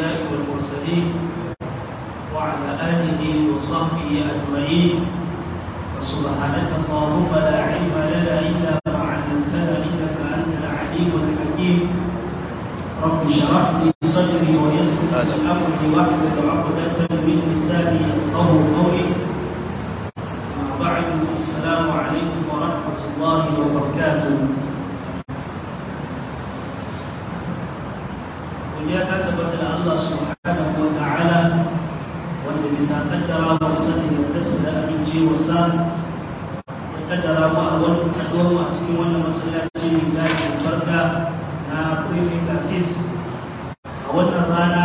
الأنبياء والمرسلين وعلى آله وصحبه أجمعين فسبحانك اللهم لا علم لنا إلا ما علمتنا إنك أنت العليم الحكيم رب اشرح لي صدري ويسر لي أمري واحلل عقدة من لساني يفقهوا قولي أما بعد السلام عليكم ورحمة الله وبركاته godiya ta tabbata da Allah subhanahu wa ta'ala wanda bisa kaddara wa sani da dasu da amince wa sa ya kaddara mu a wani kaduwar mu a cikin wannan masallaci mai zaki barka na prefect assist a wannan rana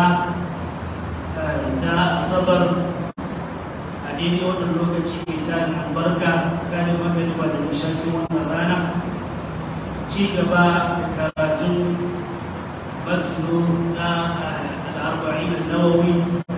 ta asabar a daidai wannan lokaci mai tarin albarka tsakanin magariba da nishancin wannan rana ci gaba da karatun متن الأربعين النووي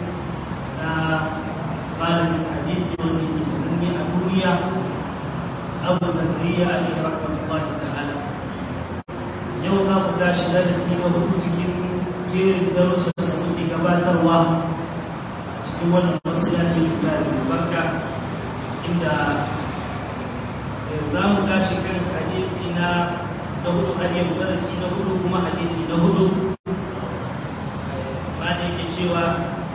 قال من حديث والذي تسمي أبويا أبو زكريا عليه رحمة الله تعالى يوم أبو داش درسي وهوتك كير درس سنوكي قبات الله cikin wannan masallaci littafi barka inda za mu tashi kan hadisi na na hudu hadiyar darasi na hudu kuma hadisi na hudu ba da yake cewa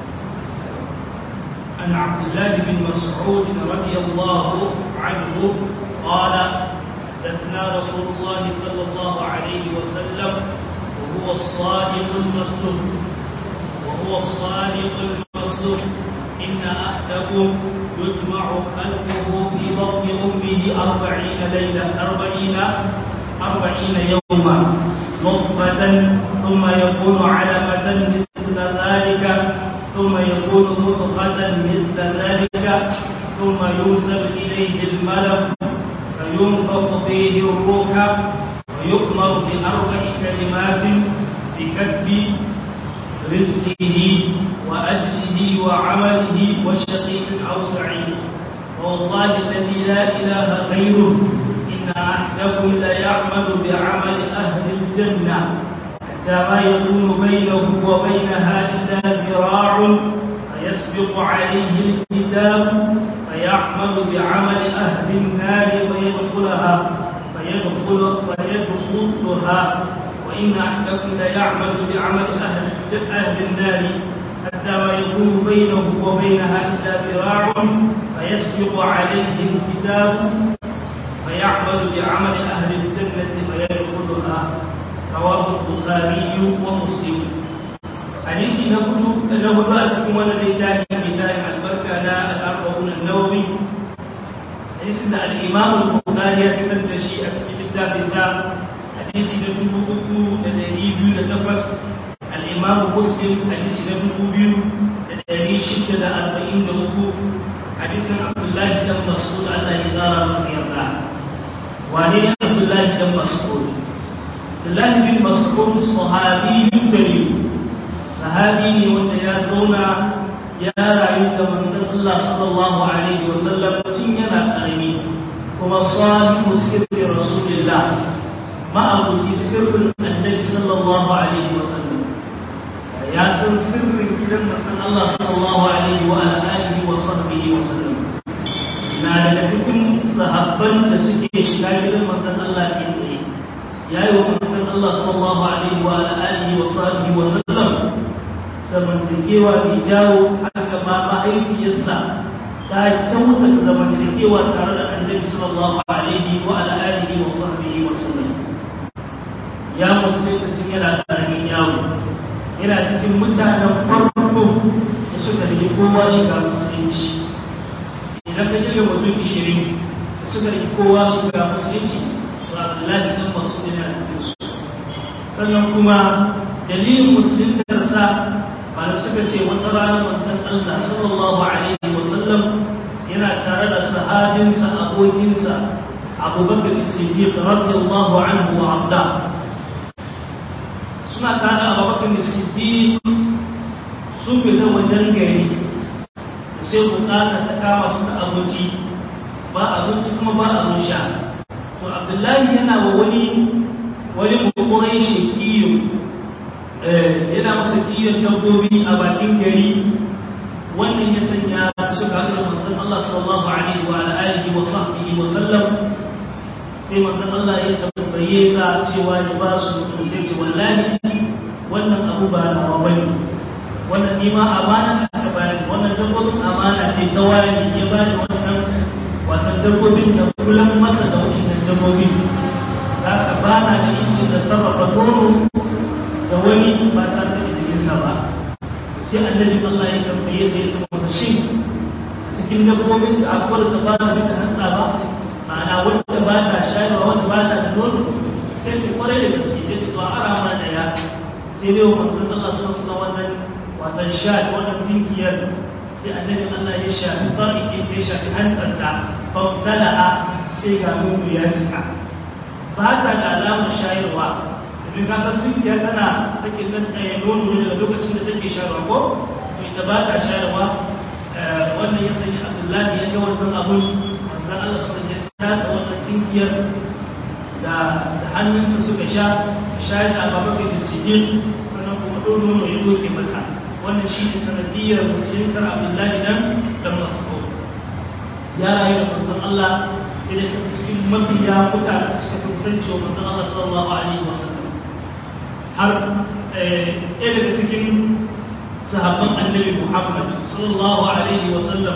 an abdullahi bin mas'ud radiyallahu anhu qala حدثنا رسول الله صلى الله عليه وسلم وهو الصادق المصدوق وهو الصادق المصدوق إن أحدكم يجمع خلقه في بطن أمه أربعين ليلة أربعين أربعين يوما نطفة ثم يكون علقة مثل ذلك ثم يكون مضغة مثل ذلك ثم يوسل إليه الملك فينفخ فيه الروح ويؤمر بأربع كلمات بكتب رزقه وأجله وعمله وشقي أو سعيد والله الذي لا إله غيره إن أحدكم ليعمل بعمل أهل الجنة حتى ما يكون بينه وبينها إلا ذراع فيسبق عليه الكتاب فيعمل بعمل أهل النار فيدخلها فيدخل فيدخلها وإن أحدكم ليعمل بعمل أهل أهل النار حتى ما يكون بينه وبينها إلا ذراع فيسبق عليه الكتاب فيعمل بعمل أهل الجنة فيدخلها رواه البخاري ومسلم حديث نقول له بأسكم والذي جاء بجاء البركة لا الأربعون النووي حديث الإمام البخاري يتم شيئة في كتاب الزام حديث نتبوكو لدريبيو لتفس الإمام مسلم حديث نتبوكو لدري شدة أربعين نوكو حديث عبد الله بن مسعود الله يدار مسيرنا وعليه عبد الله بن مسعود عبد الله بن مسعود صحابي جليل صحابي wanda ya zauna ya rayu da manzon Allah sallallahu alaihi wasallam tun yana karami kuma sahibu sirri rasulillah ma'abuci sirrin annabi sallallahu alaihi wasallam ya san sirrin gidan manzon Allah sallallahu alaihi wa alihi wa sahbihi wa sallam na daga cikin sahabban da suke shiga gidan manzon Allah ke tsaye yayi wa manzon Allah sallallahu alaihi wa alihi wa sahbihi wa sallam zamantakewa mai jawo haka ma mahaifiyarsa ta kyauta zamantakewa tare da annabi sallallahu alaihi wa alihi wa sahbihi wa sallam ya musulunci yana karamin yawo yana cikin mutanen farko da suka rike kowa shiga musulunci idan ka jirga mutum ishirin da suka rike kowa shiga musulunci to abdullahi dan masu yana cikin su sannan kuma dalilin musuluntarsa malam suka ce wata rana manzon Allah sallallahu alaihi wa sallam yana tare da sahabinsa abokinsa abubakar siddiq radiyallahu anhu wa abda suna tare da abubakar siddiq sun fita wajen gari sai bukata ta kama su da abinci ba abinci kuma ba abin sha to abdullahi yana wa wani wani bukurai shekiyo yana masa kiyon dabbobi a bakin gari wannan ya sanya suka haɗu da manzon Allah sallallahu alaihi wa alihi wa sahbihi wa sallam sai manzon Allah ya tambaye sa cewa ya ba su mutum sai ce wallahi wannan abu ba na bane wannan ni ma amana aka bani wannan dabbobin amana ce ta wani ya bani wannan watan dabbobin da kullum masa da wannan dabbobin za ka bana da incin da sarrafa nono da wani ba tare da izininsa ba sai annabi Allah ya tambaye sai ya ce masa shin cikin dabbobin da akwai da ba ta da hantsa ba ma'ana wanda ba ta shayarwa wanda ba ta da nono sai ce kwarai da gaske sai to ara mana daya sai dai manzon Allah sun san wannan watan sha wannan tinkiyar sai annabi Allah ya shafi bariki ya shafi hantsarta fa dala'a sai ga nono ya cika ba ta da alamar shayarwa domin ka san tunkiya tana sakin nan ɗaya nono ne daga lokacin da take shayarwa ko to ita ba ta shayarwa wannan ya sanya abdullahi ya ga wannan abun manzan Allah sun ya tata wannan tunkiyar da hannunsa suka sha shayar da ababakar da sijin sannan kuma ɗan nono ya doke mata wannan shi ne sanadiyar musuluntar abdullahi nan da masu ya rayu da manzan Allah sai da cikin mafiya kuka suka fi kusanci wa manzan Allah sallallahu alaihi wasallam har ɗaya daga cikin sahabban annabi Muhammad sallallahu alaihi wa sallam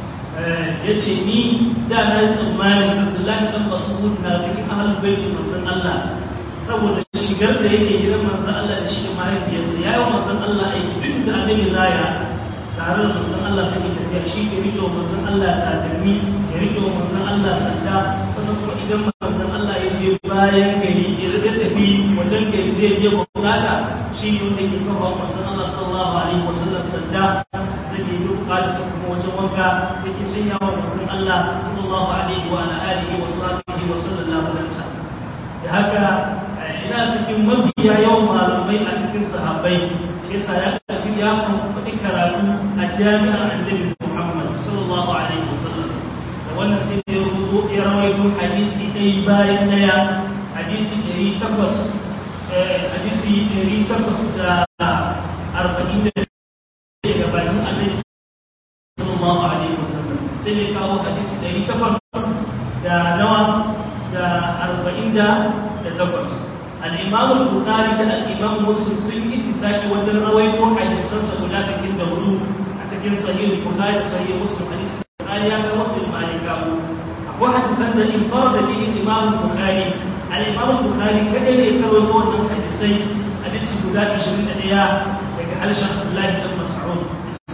ya ce ni da na yi tsammanin Abdullahi dan Mas'ud na cikin ahlul baiti manzon Allah saboda shigar da yake gidan manzon Allah da shi da mahaifiyarsa ya yi manzon Allah aiki duk da annabi zaya tare da manzon Allah sai tafiya shi ke rike manzon Allah takalmi ya rike manzon Allah sanda sannan kuma idan manzon Allah ya je bayan gari ya zai tafi wajen gari zai je bukata shi ne wanda ke kafa manzon Allah sallallahu alaihi wasallam sanda da ke yi bukata sa kuma wajen wanka da ke sanya wa manzon Allah sallallahu alaihi wa alihi wa sahbihi wa sallallahu alaihi wasallam da haka ina cikin mabiya yawan malamai a cikin sahabbai shi yasa ya tafi ya faɗi karatu a jami'ar annabi Muhammad sallallahu alaihi wasallam da wannan sai ya rubuto ya rawaito hadisi ɗaya bayan ɗaya hadisi ɗari takwas hadisi ɗari takwas da arba'in da daga bakin annabi sallallahu alaihi wasallam sai ya kawo hadisi ɗari takwas da nawa da arba'in da takwas الإمام البخاري ده الإمام مسلم سن اتفاقي وجن رويته حديثا سبنا سكين دورو أتكين صحيح البخاري صحيح مسلم حديث البخاري هذا مسلم مالك أبو حديثا ده انفرد به الإمام البخاري الإمام البخاري كده يكرويته أنه حديثي حديث بلاد شرين أليا يقال شيخ الله بن مسعود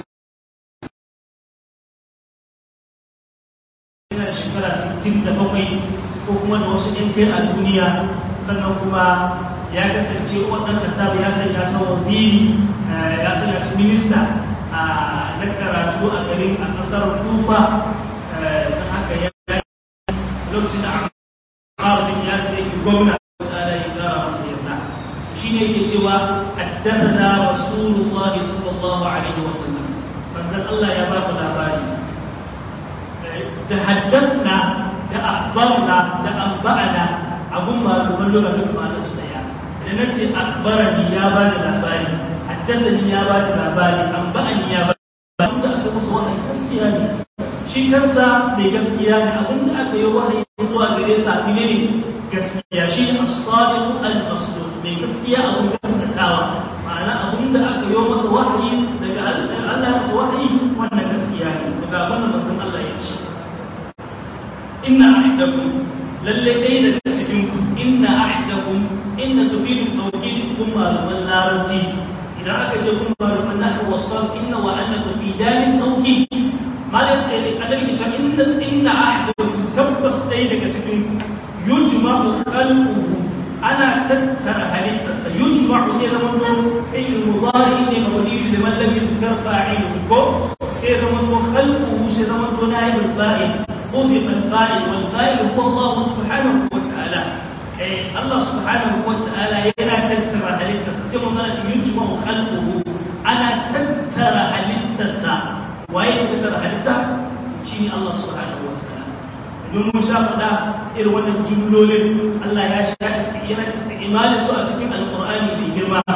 shekara 67 ko kuma da wasu ɗin kai a duniya sannan kuma ya kasance wannan kattab ya sanya sa waziri ya sanya su minista na karatu a garin a kasar kufa don haka ya lokacin da aka ya sai ki gwamna tsada ya gara masa yarda shi ne yake cewa addathana rasulullah sallallahu alaihi wasallam manzon Allah ya ba labari da haddathna da akhbarna da anba'ana abun malaman lura duk ma'ana su daya da na ce akhbarani ya ba da labari haddathani ya ba da labari anba'ani ya ba da da aka musu wahayi gaskiya ne shi kansa mai gaskiya ne abin da aka yi wahayi zuwa gare sa ne ne gaskiya shi ne as-sadiq al-masduq mai gaskiya abun gaskatawa ma'ana abin da aka yi masa wahayi daga Allah masa wahayi wannan gaskiya ne daga wannan manzon Allah ya ce inna ahdakum lalle dai daga cikin ku inna ahdakum inna tufidu tawkid kun malaman larabci idan aka ce kun malaman nahwu wasal inna wa anna tufidan tawkid malam dai adabi ta inna inna ahdakum tabbas dai daga cikin ku yujma'u khalquhu ana tattara halittarsa yujma'u sai zama to fi'l mudari ne mabni liman lam yuzkar fa'iluhu ko sai zama to khalquhu sai zama to na'ibul fa'il خذف الفاعل والفاعل هو الله سبحانه وتعالى الله سبحانه وتعالى ينا تترى هلتا سيما ذلك يجمع خلقه أنا تترى هلتا وأين تترى هلتا شيني الله سبحانه وتعالى domin mun sha faɗa irin wannan jumlolin Allah ya sha yana isti'malin su a cikin alƙur'ani mai girma wa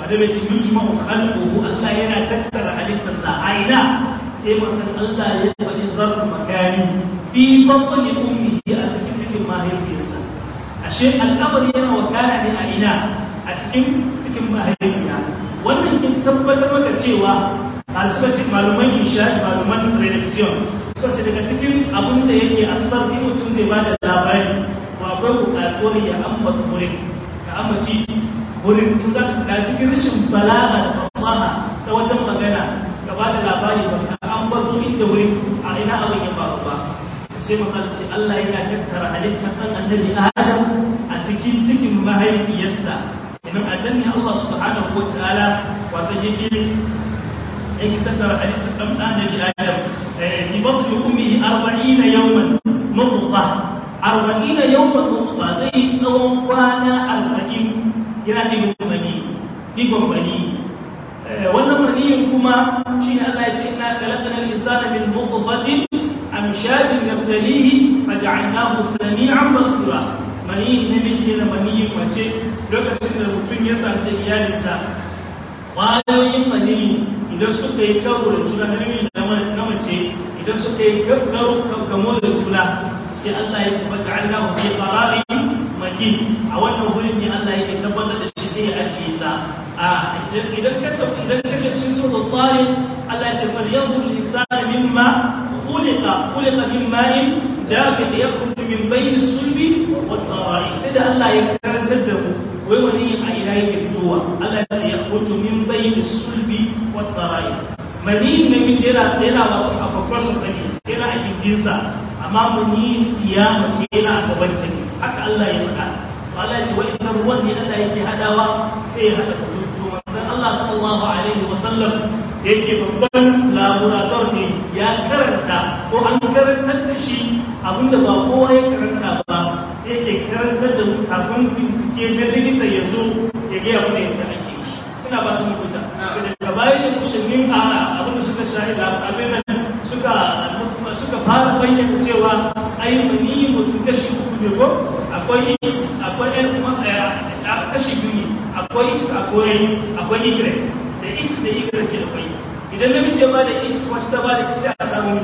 da bai cikin juma'u khalquhu Allah yana tattara halittarsa a ina sai mutum Allah ya faɗi zarfu makani fi batni ummihi a cikin cikin mahaifiyarsa ashe al'amari yana wakana ne a ina a cikin cikin mahaifiya wannan kin tabbatar maka cewa a suka ce maluman isha maluman redaction suka ce daga cikin abin da yake asar in mutum zai ba da labari ko akwai bukatuwar ya ambata wurin ka ambaci wurin in za ka cikin rashin balaga da fasaha ta wajen magana ka ba da labari ba ka ambato inda wurin a ina abin ya faru ba sai magana ce Allah yana tattara halittar ɗan annabi Adam a cikin cikin mahaifiyarsa idan a can ne Allah subhanahu wa ta'ala wata yake yake tattara halittar ɗan annabi Adam bi batni ummihi 40 yawman nutfa 40 yawman nutfa zai tsawon kwana 40 yana digon bani digon bani wannan maniyin kuma shi ne Allah ya ce ina khalaqna al-insana min nutfatin amshajin nabtalihi faj'alnahu sami'an basira maniyin namiji ne maniyin mace lokacin da mutum ya sami da iyalinsa ƙwayoyin maniyi idan suka yi karo da juna na namiji na mace idan suka yi karo kamo da juna sai Allah ya ce faj'alnahu fi qararin makin a wannan wurin ne Allah yake tabbatar da shi sai ya ajiye sa a idan ka tafi idan ka ce sun so da tsari Allah ya ce fal yanzu al-insan mimma khuliqa khuliqa min ma'in dafiq yakhruju min bayni sulbi wa tara'i sai da Allah ya karantar da mu wai wani a ina yake fitowa Allah ya ce yakhruju min bayni sulbi wa tara'i mani ne muke yana yana wato a kwakwasan sani yana a gindinsa amma muni ya mace yana a gabanta ne haka Allah ya faɗa Allah ya ce wa inna ruwan ne Allah yake hadawa sai ya hada kututu manzon Allah sallallahu alaihi wa sallam yake babban laborator ne ya karanta ko an karantar da shi abinda ba kowa ya karanta ba sai yake karantar da mu kafin bincike na likita ya zo ya ga abin da yadda ake shi ina ba su mutunta daga bayan da musulmin a abinda suka shahida abin nan suka suka fara bayyana cewa ai mani mutum kashi uku ne ko akwai x akwai n kuma kashi biyu ne akwai x akwai akwai y da x da y ke da kwai idan namiji ya bada x wacce ta bada x sai a samu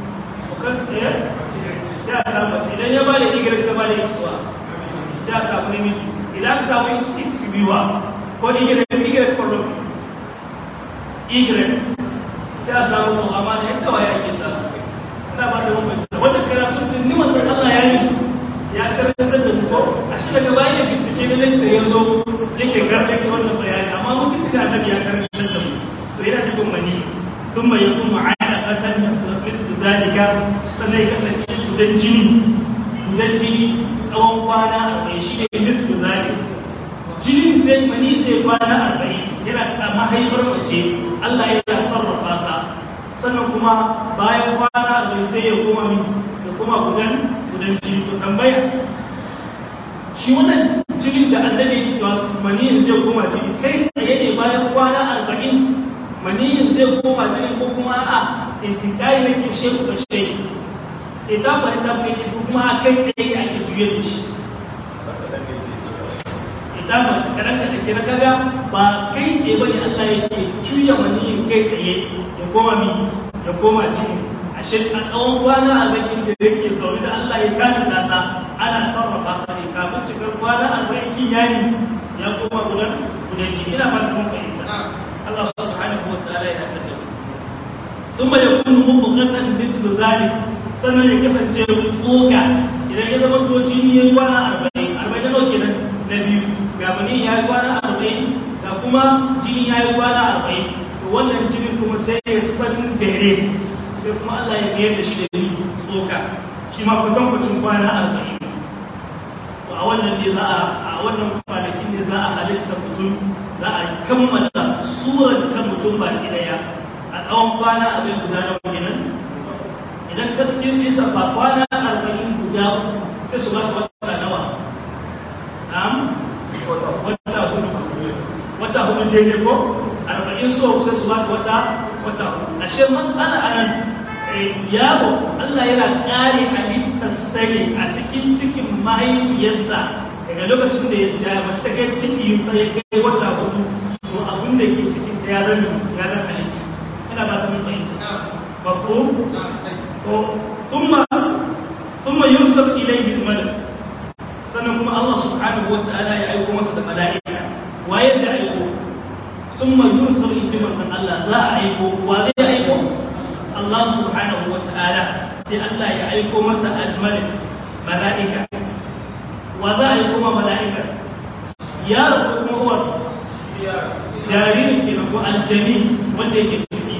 sai a samu mace idan ya bada y ta bada x wa sai a samu namiji idan aka samu x biyuwa ko y y kwallo y sai a samu mu amma da yadda waya ake samu ina ba ta mafi wata karatun tun ni manzon Allah ya yi ya karantar da su ko a shi daga bayan ya bincike na likita ya zo yake garɗe ta wannan bayani amma mutum da annabi ya karantar da mu to yana dukkan mani sun mai yakun ma'ana ƙasar da mitu zalika sannan ya kasance gudan jini gudan jini tsawon kwana arba'in shi ne mitu zalika jinin sai mani sai kwana arba'in yana ta mahaifar mace Allah yana sarrafa sa sannan kuma bayan kwana arba'in sai ya koma min ya koma gudan gudan jini to tambaya shi wannan jinin da annabi ya cewa maniyin zai koma jini kai tsaye ne bayan kwana arba'in maniyin zai koma jini ko kuma a intikai na ke sheku da sheku idan ba ta kai ko kuma a kai tsaye ake juye da shi idan ba kadan ka take na kaga ba kai tsaye bane Allah yake juya maniyin kai tsaye ya koma mi ya koma jini ashe a tsawon kwana a zakin da yake zaune da Allah ya kani nasa ana sarrafa sa ne kafin cikar kwana arba'in kiyani ya koma gudan gudan jini ina fata mun fahimta Allah subhanahu wa ta'ala ya tada mu thumma yakunu mubghatan mithlu dhalik sannan ya kasance tsoka idan ya zama to jini ya kwana arba'in arba'in nawa kenan na biyu ga bani ya yi kwana arba'in ga kuma jini ya yi kwana arba'in to wannan jinin kuma sai ya san dare sai kuma Allah ya mayar da shi da ni tsoka shi ma kusan kucin kwana arba'in to a wannan ne za a a wannan kwanakin ne za a halitta mutum za a kammala surar ta mutum ba ki daya a tsawon kwana abin guda na kenan idan ka kin nisa ba kwana arba'in guda sai su baka wata nawa na'am wata hudu wata hudu daidai ko arba'in so sai su baka wata wata hudu ashe mas'ala anan yaro Allah yana ƙare halittar sani a cikin cikin mahaifiyarsa daga lokacin da ya ja mace ta kai ciki ta ya kai wata hudu to a da ke cikin ta ya zama ya zama halitta ina ba ta mun fahimta mafhum to thumma thumma yursal ilayhi al-malak sannan kuma Allah subhanahu wa ta'ala ya aiko masa da mala'ika waye zai aiko thumma yursal injiman dan Allah za a aiko wa zai aiko Allah subhanahu wa ta'ala sai Allah ya aiko masa al-malik mala'ika wa za a aiko ma mala'ika ya rabu kuma uwar jaririn ke ko aljani wanda yake ciki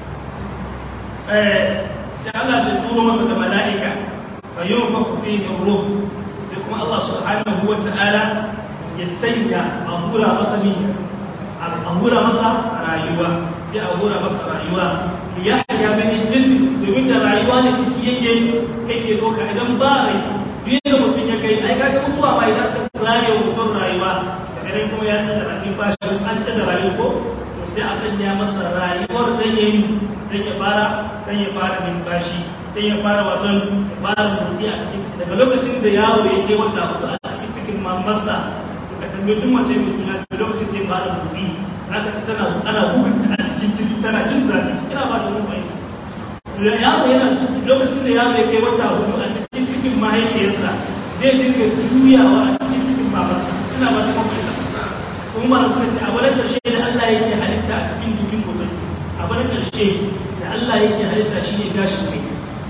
sai Allah sai turo masa da mala'ika fa yunfaku fihi ruh sai kuma Allah subhanahu wa ta'ala ya sanya a hura masa ni a hura masa rayuwa sai a hura masa rayuwa ya ya gani jisi domin da rayuwa ne ciki yake yake doka idan ba rai duk da mutum ya kai ai kaga mutuwa ba idan ka zare wa mutum rayuwa daga nan kuma ya tsada rakin ba shi an tsada rayuwa ko to sai a sanya masa rayuwar dan yayi dan ya fara dan ya fara numfashi dan ya fara wajen ya fara motsi a cikin ciki daga lokacin da yaro ya kai wata hudu a cikin cikin mamarsa to ka tambayi duk mace mai juna da lokacin da ya fara motsi zaka ci tana ana bugunta a cikin ciki tana jin zafi ina ba ta mun fahimta yaro yana lokacin da yaro ya kai wata hudu a cikin cikin mahaifiyarsa zai dinga juyawa a cikin cikin babarsa ina ba ta mafaita kuma ba su ce abu na ƙarshe da Allah yake halitta a cikin jikin mutum abu na ƙarshe da Allah yake halitta shi ne gashin kai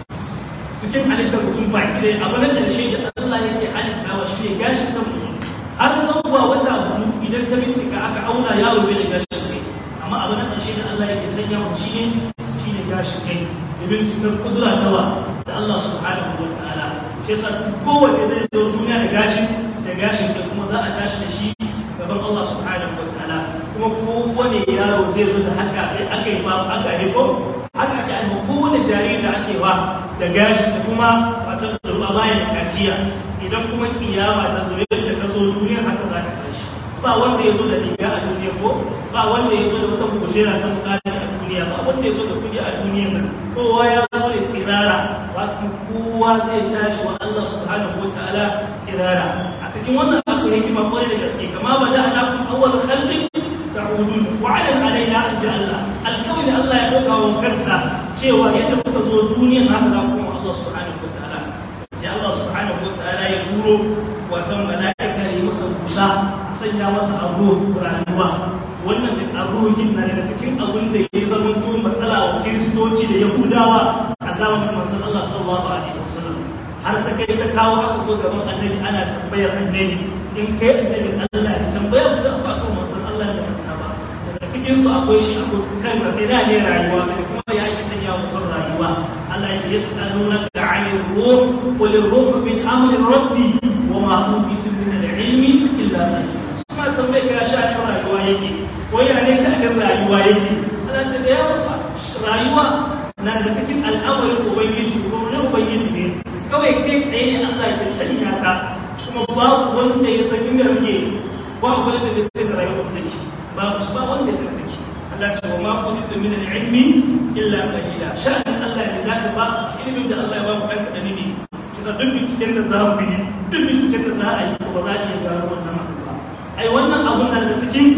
cikin halittar mutum baki ɗaya abu na ƙarshe da Allah yake halittawa shi ne gashin kan mutum har zuwa wata hudu idan ta bincika aka auna yaro bai da gashin kai amma abu na ƙarshe da Allah yake sanya masa shi ne shi ne gashin kai domin cikin kudura ta wa da Allah subhanahu wa ta'ala shi yasa kowanne zai zo duniya da gashin da gashin da kuma za a tashi da shi gaban Allah subhanahu wa ta'ala kuma kowane yaro zai zo da haka aka yi ba aka yi ko haka ake alma kowane jariri da ake wa da gashin da kuma wata da ruwa bayan kaciya idan kuma kiyama ta zo yadda ta zo duniyar haka za ta tashi ba wanda ya zo da riga a duniya ko ba wanda ya zo da wata kujera ta mutane a duniya ba wanda ya zo da kudi a duniya nan kowa ya zo da tsirara wasu kowa zai tashi wa Allah subhanahu wataala tsirara a cikin wannan akwai hikima kwarai da gaske kama ba da ana kun awwal khalqin ta'udun wa ala alaina an ja Allah alkawai Allah ya dauka wa kansa cewa yadda kuka zo duniya haka za ku Allah subhanahu wataala sai Allah subhanahu wataala ya turo watan mala'ika ya masa busa sanya masa abu rayuwa wannan da abubuwan na daga cikin abin da ya zama to matsala wa kiristoci da yahudawa a zamanin manzon Allah sallallahu alaihi wasallam har ta kai ta kawo aka so gaban annabi ana tambayar annabi in kai annabi Allah ya tambaya ku da ba kan manzon Allah da ta ba daga cikin su akwai shi akwai kan rabina ne rayuwa kuma ya yi sanya mutum rayuwa Allah ya ce yas'alunaka 'anil ruh qul ar-ruh min amri rabbi wa ma utitu min al-'ilmi illa qalila suna tambaye ka sha'anin rayuwa yake ko ya ne sha'anin rayuwa yake ana ce da yawa rayuwa na da cikin al'amarin ubangiji ko na ubangiji ne kawai kai tsaye ne Allah ya sanya ka kuma babu wanda ya san inda kake ba wanda da sai da rayuwa take babu ba wanda ya san take Allah ce wa ma kuntu min al-ilmi illa qalila sha'anin Allah ne zaka ba ilimin da Allah ya ba mu dan kadani ne kisa duk binciken da za mu yi duk binciken da za a yi to ba za a iya gano wannan ai wannan abun da cikin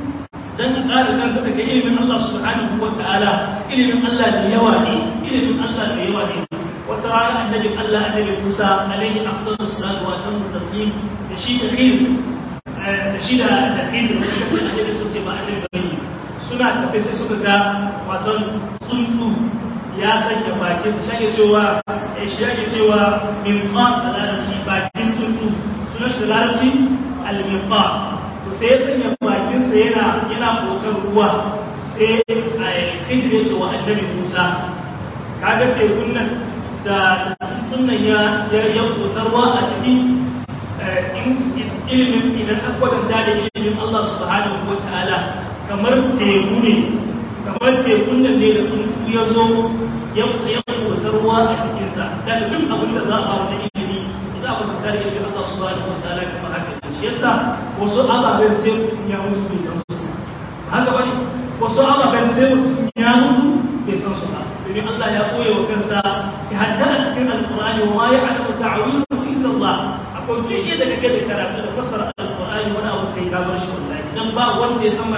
dan ka ƙara kanka daga ilimin Allah subhanahu wa ta'ala ilimin Allah da yawa ne ilimin Allah da yawa ne wata rana annabi Allah annabi Musa alaihi afdalus salatu wa tamu taslim da shi da khir da shi da da khir da shi da annabi sun ce ba annabi bane suna tafe sai suka ga waton tsuntsu ya sanya bakin sa shage cewa shi yake cewa min qan da larabci bakin tsuntsu sunan shi da larabci al-miqam to sai ya sanya bakinsa yana yana hoton ruwa sai a khidir ya ce wa annabi Musa kaga tekun nan da sunan ya ya ruwa a ciki ilimin idan aka kwatanta da ilimin Allah subhanahu wa ta'ala kamar teku ne kamar tekun nan ne da tsuntsu ya zo ya ya hoton ruwa a cikinsa daga duk abin da za a ba wani ilimi za a kwatanta da ilimin Allah subhanahu wa ta'ala kamar haka shi yasa wasu ababen sai mutum ya mutu bai san su haka bane wasu ababen sai mutum ya mutu bai san su ba domin Allah ya koya wa kansa ya hadda a cikin alqur'ani wa ma ya'lamu ta'wilahu illa Allah akwai jiya da kake da karatu da fassara alqur'ani wani abu sai ka bar shi wallahi dan ba wanda ya san ma'anarsa sai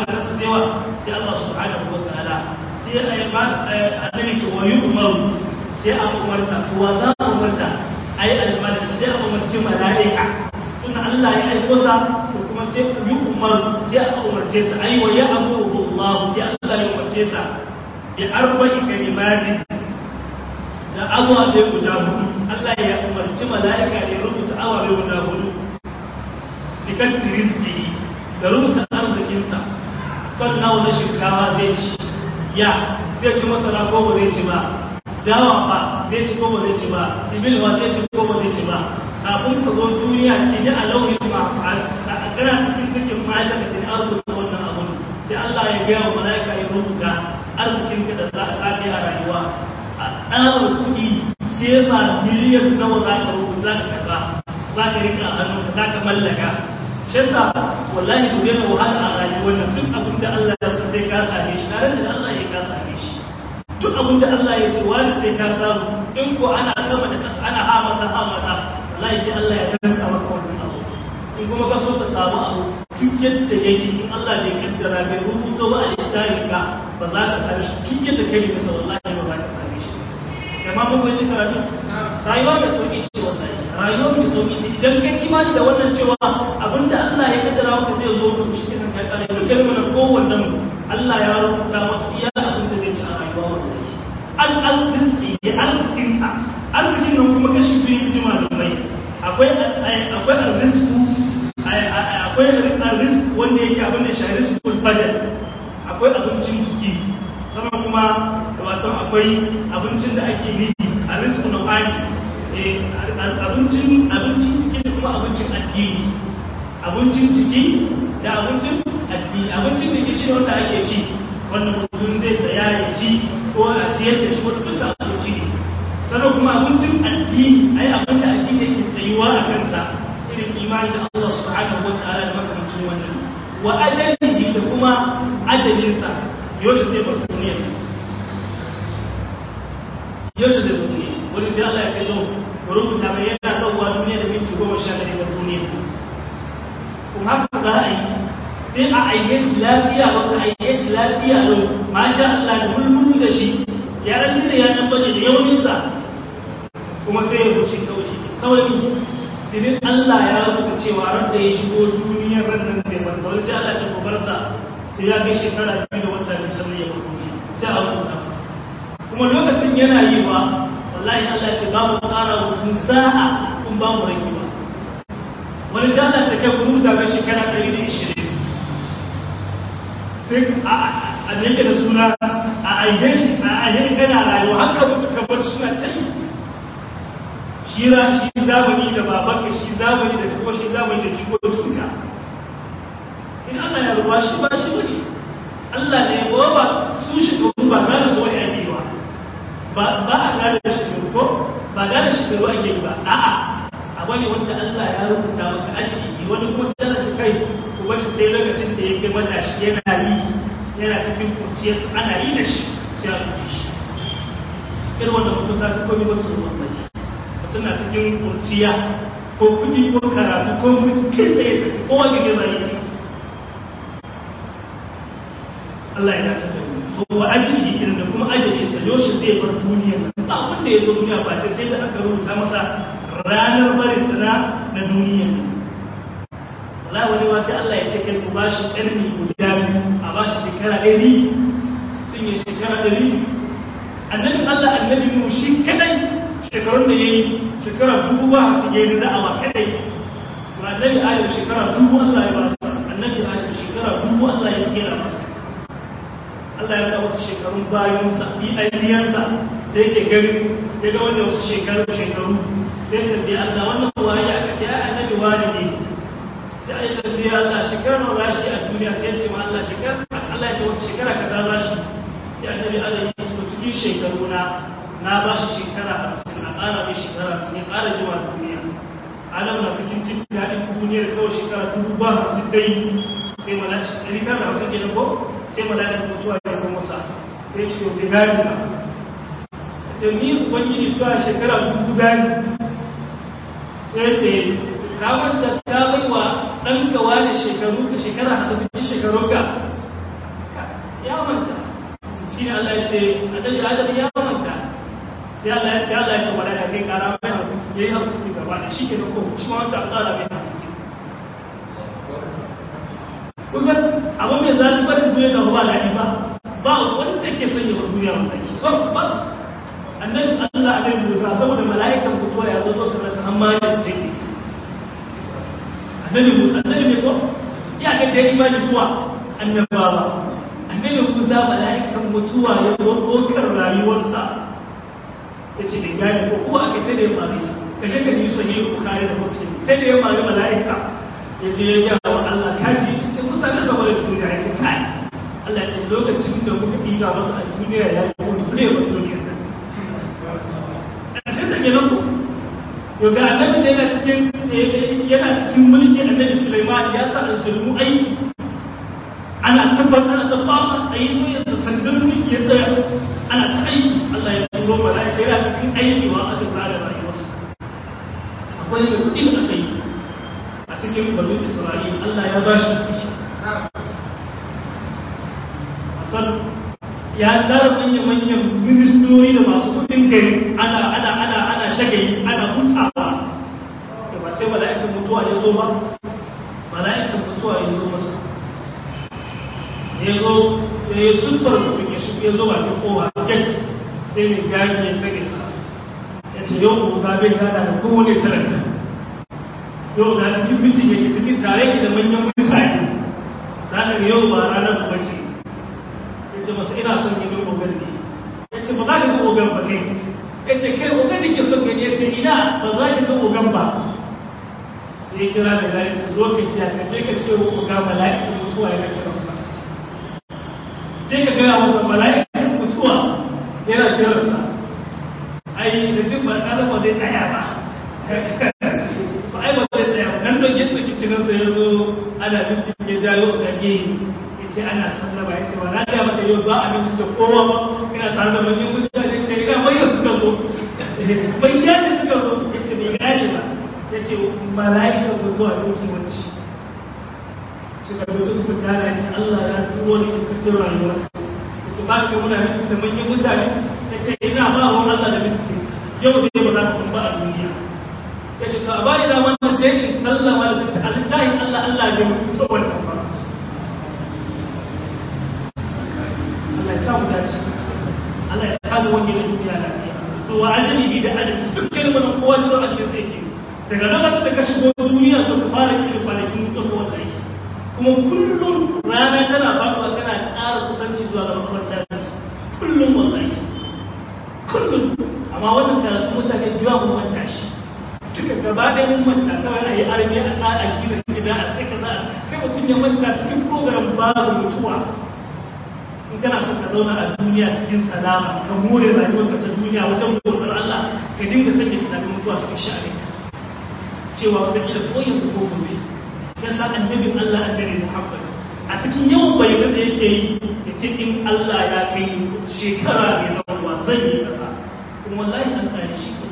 sai wa sai Allah subhanahu wa ta'ala sai a yi ba annabi ce wa yu'maru sai a umarta to wa za a umarta ai almalik sai a umarci malaika tun Allah ya aiko sa ko kuma sai yi umaru sai a umarce sa ai wa ya amuru Allah sai Allah ya umarce sa bi arba'i kalimatin da ababe guda hudu Allah ya umarci mala'ika ya rubuta ababe guda hudu dikan rizki da rubuta arzikinsa ton nawa na shinkawa zai ci ya zai ci masara ko ba zai ci ba dawa ba zai ci ko ba zai ci ba sibil ba zai ci ko ba zai ci ba kafin ka zo duniya ki ji a launin ma a kana cikin cikin ma'aikata da an rubuta wannan abun sai Allah ya gaya wa mala'ika ya rubuta arzikinka da za ka yi a rayuwa a tsarin kuɗi sai ba miliyan nawa za ka rubuta za ka karɓa za ka rika a hannu za ka mallaka shi yasa wallahi ku daina wahala a rayuwar nan duk abin da Allah ya sai ka same shi tare da Allah ya ka same shi duk abin da Allah ya ce wani sai ka samu in ko ana sama da ƙasa ana hamata hamata wallahi sai Allah ya danka maka wannan abu in kuma ka so ka samu abu duk yadda yake in Allah bai kaddara bai rubuta ba a littafin ka ba za ka same shi duk yadda kai masa wallahi ba za ka same shi amma mun bai karatu rayuwa mai sauki ce wallahi rayuwa mai sauki ce idan kai imani da wannan cewa abinda Allah ya kaddara maka zai zo ka shi kan kai kare da kai mana kowanne mu Allah ya rubuta masa iya abin da zai ci a rayuwa wallahi al al rizqi ya arzikin ka arzikin nan kuma kashi biyu jima da mai akwai akwai arrizqu akwai arrizq wanda yake abin da shi rizqul badal akwai abincin jiki sannan kuma wato akwai abincin da ake yi a rizqu nau'ani abincin abincin jiki da kuma abincin addini abincin jiki da abincin addini abincin jiki shi wanda ake ci wanda mutum zai saya ya ci ko a ciyar da shi wanda duka abinci ne sannan kuma abincin addini ai abin da addini yake tsayuwa a kansa irin imani da Allah subhanahu wa ta'ala da makamancin wannan wa ajalihi da kuma ajalinsa yaushe zai bar duniya yaushe zai bar duniya wani sai Allah ya ce zo ku rubuta mai yana ɗauwa duniya da minti goma sha ɗari bar duniya kuma haka za a yi sai a aike shi lafiya wata aike shi lafiya lau masha Allah da mulmulu da shi ya ran da ya dan baje da yauninsa kuma sai ya wuce kawai shi saboda Dinin Allah ya rubuta cewa ran da ya shigo duniyar ran nan sai ban wani sai Allah ya ce ko barsa sai ya kai shekara biyu da wata biyu sannan ya bar duniya sai a rubuta masa kuma lokacin yana yi ba wallahi Allah ce babu ƙara mutum sa'a kun ba mu rage ba wani sai Allah ta kai guru daga shekara ɗari da ishirin sai a nake da suna a aike shi a aike kana rayuwa haka mutu ka bar suna ta yi shi ra shi zamani da babanka shi zamani da kuma shi zamani da jikokinka in Allah ya ruwa shi ba shi bane Allah ne ba ba su shi ba gane su wani ake ba ba a gane shekaru ko ba gane shekaru ake yi ba a'a a wani wanda Allah ya rubuta maka ajiye wani kuma sai ana kai ku bashi sai lokacin da yake mata shi yana yi yana cikin kurciyarsa ana yi da shi sai a rubuce shi irin wanda mutum ta fi komi wata ruwan mai mutum na cikin kurciya ko kuɗi ko karatu ko mutum kai tsaye ko wani gina yi Allah ya dace da mu to wa ajali kenan da kuma ajalin sa yoshi zai bar duniya ba wanda ya zo duniya ba ce sai da aka rubuta masa ranar barin sana na duniya wallahi wani ma sai Allah ya ce kai ku bashi karni guda biyu a bashi shekara ɗari tun ya shekara ɗari annabi Allah annabi mu shi kadai shekarun da yayi shekara dubu ba su yi da'awa kadai to annabi Adam shekara dubu Allah ya ba sa annabi Adam shekara dubu Allah ya kira masa Allah ya ga wasu shekarun bayansa bi aidiyansa sai ke gani ya ga wanda wasu shekaru shekaru sai ta biya Allah wannan waye aka ce ai annabi wani ne sai ai ta biya Allah shekaru nawa shi a duniya sai ya ce ma Allah shekara Allah ya ce wasu shekara kaza za shi sai annabi Allah ya ce cikin shekaru na na ba shi shekara 50 na ƙara mai shekara 50 ya ƙara jima duniya Adam na cikin jin daɗin duniyar kawai shekara dubu ba hamsin dai sai malaki ɗari tara da hamsin kenan ko sai malakin mutuwa ya kuma masa sai ce yau bai gani ba ta ni ubangiji cewa shekara dubu gani sai ce ka manta ta bai wa ɗanka wani shekaru ka shekara hasa cikin shekaru ka ya manta shi ne Allah ya ce annabi Adam ya manta sai Allah ya sai Allah ya ce wala ya kai kara mai hamsin yayi hamsin gaba da shi ke da ko shi ma wancan Allah mai hamsin kusan abin mai zafi barin duniya da ba daɗi ba ba wanda ke son yawan duniya wallahi ba ba annabi Allah annabi Musa saboda mala'ikan mutuwa ya zo zo rasa amma ya sai annabi Musa annabi ne ko ya ga da imani zuwa annabawa annabi Musa mala'ikan mutuwa ya zo dokar rayuwarsa yace da gani ko kuma aka sai da ya mare shi kaje ka yi sahih Bukhari da Muslim sai da ya mare mala'ika ya je ya ga wa Allah kaji ce Musa ne saboda duniya ya ce kai Allah ya ce lokacin da muka ɗiga masa a duniya ya yi mutu ne ba duniya ƙarshen ta kenan ko yau ga annabi da yana cikin yana cikin mulki annabi Sulaiman ya sa aljalmu aiki ana tabbatar ana tabbatar tsayi zo yadda sandar mulki ya tsaya ana ta aiki Allah ya turo mala'ika yana cikin aiki wa aka tsara rayuwarsa akwai da kuɗi da aka yi a cikin banu Isra'il Allah ya ba shi ya tara manya-manyan ministori da masu kudin gari ana ana ana ana shagayi ana hutawa da ba sai mala'ikan mutuwa ya zo ba mala'ikan mutuwa ya zo masa ya zo ya yi sulfar mutum ya shi ya zo bakin kowa gate sai mai gani ya tage sa ya ce yau ko ga bai gana da kowane talaka yau na cikin mitin yake cikin tare ki da manyan mutane ranar yau ba ranar ba ce ce masa ina son ginin ogan ne ya ce ba za ka ga ogan ba kai ya ce kai ogan da ke son gani ya ce ina ba za ka ga ogan ba sai ya kira da gari zo ka ce ka je ka ce wa oga mala'ikin mutuwa yana kiransa je ka gaya masa mala'ikin mutuwa yana kiransa ai da jin ba ɗan ba zai tsaya ba ba ai ba zai tsaya ba nan da yadda kicinansa ya zo ana bintin ya jayo ga gini ce ana sallama ya ce wa na ga maka yau za a mutu da kowa ba ina tare da manyan mutane ce ina bayyana suka zo bayyana suka zo ya ce bai gane ba ya ce mala'ika mutuwa ne ke wacce suka mutu suka gane ya ce Allah ya turo ne in kafin rayuwa ya ce ba ka muna mutu da manyan mutane ya ce ina ba wa Allah da mutu yau da ba za ka ba a duniya ya ce ka ba ni da wannan je in sallama da zuci alitahin Allah Allah ya mutu wannan ba Allah ya samu dace Allah ya samu wani da duniya lafiya to wa ajali da adalci duk kalmar kowa da zuwa ajali sai ke daga lokacin da ka shigo duniya to ka fara kira kwanakin mutuwa wallahi kuma kullum rana tana faɗuwa kana ƙara kusanci zuwa ga makabarta kullum wallahi kullum amma wannan karatu mutane biya mun manta shi duka gaba ɗaya mun manta kawai a yi arme a tsara kiran gida a sai kaza sai mutum ya manta cikin program babu mutuwa in kana son ka zauna a duniya cikin salama ka more rayuwarka ta duniya wajen bautar Allah ka dinga sanya tunanin mutuwa cikin sha'ani cewa wata kila ko yanzu ko gobe ya sa annabin Allah annabi Muhammad a cikin yawan bayanan da yake yi ya ce in Allah ya kai shekara mai zama zan yi kaza kuma wallahi an tsare shi ke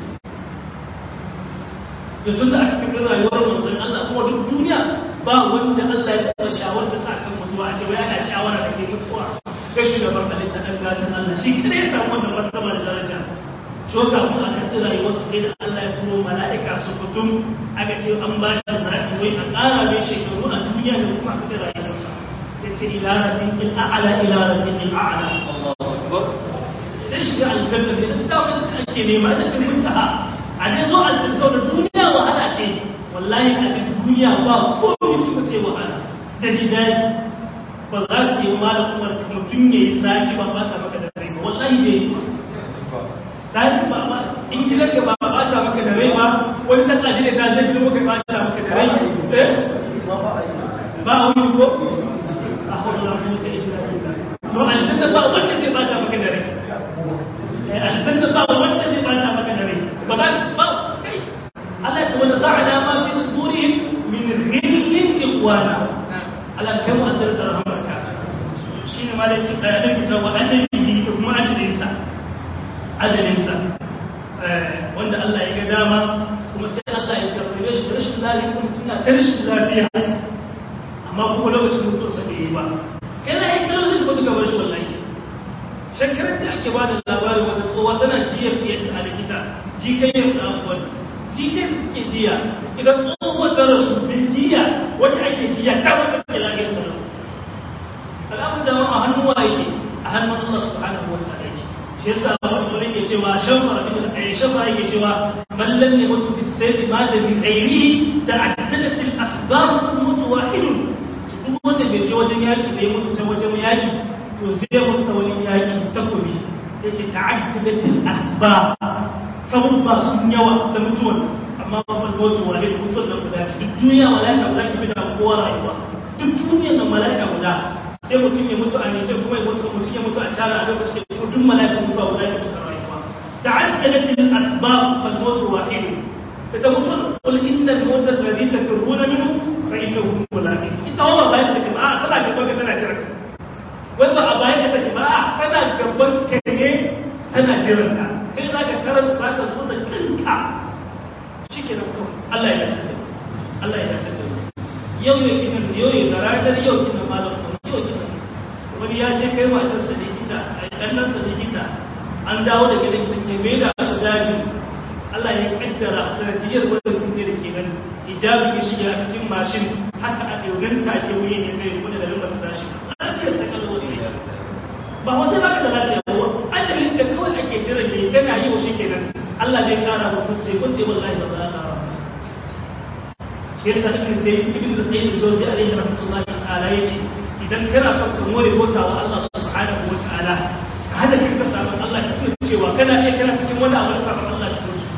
da tun da aka fi rayuwar manzon Allah kuma duk duniya ba wanda Allah ya taɓa shawar da sa kan mutuwa a ce wai ana shawara da ke mutuwa ga shugaban halitta ɗan gatan Allah shi kada ya samu wannan martaba da daraja so kafin a karɓi rayuwarsa sai da Allah ya turo mala'ika su kutum aka ce an ba shi zaɓi wai a ƙara mai shekaru a duniya da kuma a karɓi rayuwarsa ya ce ila rafiqil a'la ila rafiqil a'la idan shiga aljanna ne da ta wani ake nema da cin muntaha a dai zo aljanna saboda duniya wahala ce wallahi a cikin duniya ba komai kuma sai wahala da jidali ba za su yi ma da kuma mutum ya yi sati ba ba ta maka da rai ba wallahi bai yi ba sati ba ba in gidan ka ba ba ta maka da rai ba wani ta tsaji da ta zai gidan maka ba ta maka da rai eh ba a wani ko a hawala mu ta illa billah to aljanna ba wanda zai ba ta maka da rai eh aljanna ba wanda zai ba ta maka da rai ba za ba kai Allah ya ce wanda za'ala ma fi sudurihim min ghillin ikhwana Allah kai mu aljanna da rahmarka shine malaki da ya dinga cewa ajali da kuma ajalinsa ajalinsa wanda Allah ya ga dama kuma sai Allah ya jarrabe shi da rashin lafiya kuma tuna ta rashin lafiya amma kuma lokacin mutuwa sa bai yi ba kai na yi kalzin ko duka bar shi wallahi shekarar da ake bada labarin wata tsohuwa tana jiya fiyanta a likita jikayyar ta afuwar jikayyar ke jiya idan tsohuwa ta rasu bin jiya wata ake jiya ta wata ke lafiyar ta rasu al'amun da a hannun wa yake a hannun Allah subhanahu wa ta'ala yake shi yasa wata wani ke cewa shafara ibn ayi shafara yake cewa man lam yamutu bis sayfi ma da bi ghairihi ta'addadat al asbab mutu wahidun duk wanda bai je wajen yaki bai mutu ta wajen yaki to zai mutu wani yaki takobi yace ta'addadat al asbab sababba sun yawa da mutuwan amma ba mutu wahid mutuwan da guda duk duniya mala'ika guda ke bi da kowa rayuwa duk duniyar nan mala'ika guda sai mutum ya mutu a Nijar kuma ya mutu mutum ya mutu a China a lokacin da duk mala'ikan mutuwa guda ke duka rayuwa ta'addadat al-asbab fal mawt wahid ita mutum qul inna al-mawt alladhi tafirruna minhu fa innahu mulaqi ita wa bayan da ba tana gaban ka tana jira wai ba a bayan da take ba tana gaban ka ne tana jiran ka kai zaka karanta zaka so ta kinka shikenan kawai Allah ya dace Allah ya dace yau yake nan yau ya ranar yau kina malam wani ya ce kai matarsa likita a ɗannansa likita an dawo daga likitan ya mai da su daji Allah ya kaddara sanadiyar wanda kunne da ke nan hijabi ya shiga a cikin mashin haka a ɗaurin take wuyan ya mai kuma da lambar tashi lafiyar ta kallo ne ba wasu ba ka da lafiya ba ajalin da kawai ake jira ne kana yi wa shi kenan Allah zai kara mutum sai kun dai wallahi ba za ka shi yasa ibn tayyib ibn tayyib zozi alaihi rahmatullahi ta'ala yace idan kana son ka more bauta wa Allah subhanahu wa ta'ala ka hada kanka sabon Allah ka tuna cewa kana iya kana cikin wani abu da sabon Allah ka tuna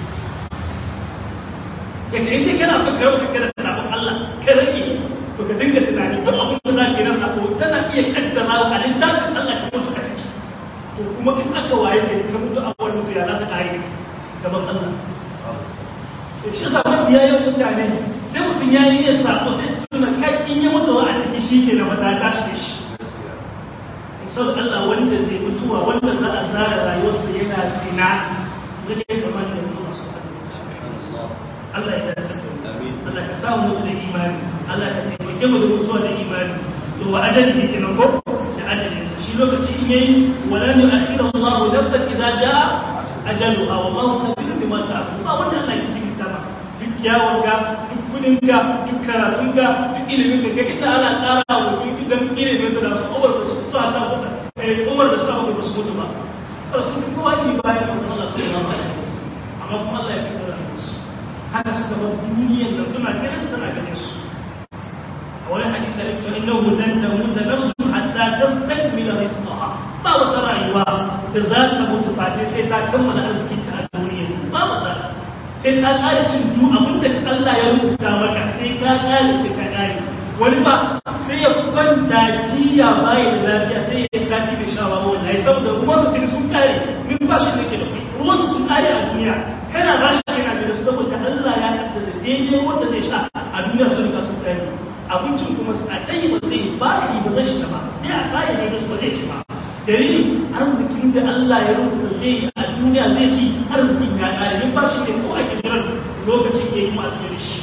ke ce idan kana son ka yau kana sabon Allah ka rage to ka dinga tunani duk abin da zaka yi na sabo tana iya kaddara wa littafin Allah ka mutu a ciki to kuma in aka waye ne ka mutu a wani mutu ya za ta kare gaban Allah shi yasa mafiya yawan mutane sai mutum ya yi ya sabo sai tuna kai in ya mutuwa a ciki shi ke na mata tashi da shi sau Allah wanda zai mutuwa wanda za a zara rayuwarsa yana zina zai yi kamar da kuma su Allah ya dace da Allah ka samu mutu da imani Allah ka taimake mu da mutuwa da imani to wa ajali ne kenan ko da ajalin sa shi lokaci in yayi wala nu akhira Allah nafsan idza jaa ajaluha wallahu khabirun bima ta'malun ba wanda Allah ya jinkirta ba duk kyawunka duk kudinka duk karatunka duk ilimin ka inda ana tsara wa mutum idan ilimin su da su umar da su su hata umar da su abu da su mutu ba sau sun fi kowa ilimi bayan da Allah su yi mama amma kuma Allah ya fi kura da su haka suka bar duniyan nan suna ganin tana ganin su a wani hadisa da cewa innahu lan tamuta nafsun hatta tastakmila rizqaha ba wata rayuwa da za ta mutu face sai ta kammala arzikinta a duniya ba wata sai ka ƙara cin du abinda Allah ya rubuta maka sai ka ƙare sai ka ƙare wani ba sai ya kwanta jiya baya da lafiya sai ya yi sati da sha ba wallahi saboda ruwan su sun ƙare min ba shi nake da kai ruwan su sun ƙare a duniya kana ba shi yana da su saboda Allah ya kaddara daidai wanda zai sha a duniya sun riga sun ƙare abincin kuma a tsayi ba zai ba yi ba zai shiga ba sai a sa ya ne ba zai ci ba dalilin arzikin da Allah ya rubuta zai yi a duniya zai ci arzikin ya ƙare min ba shi ne kawai ake jiran lokacin ya yi masu da shi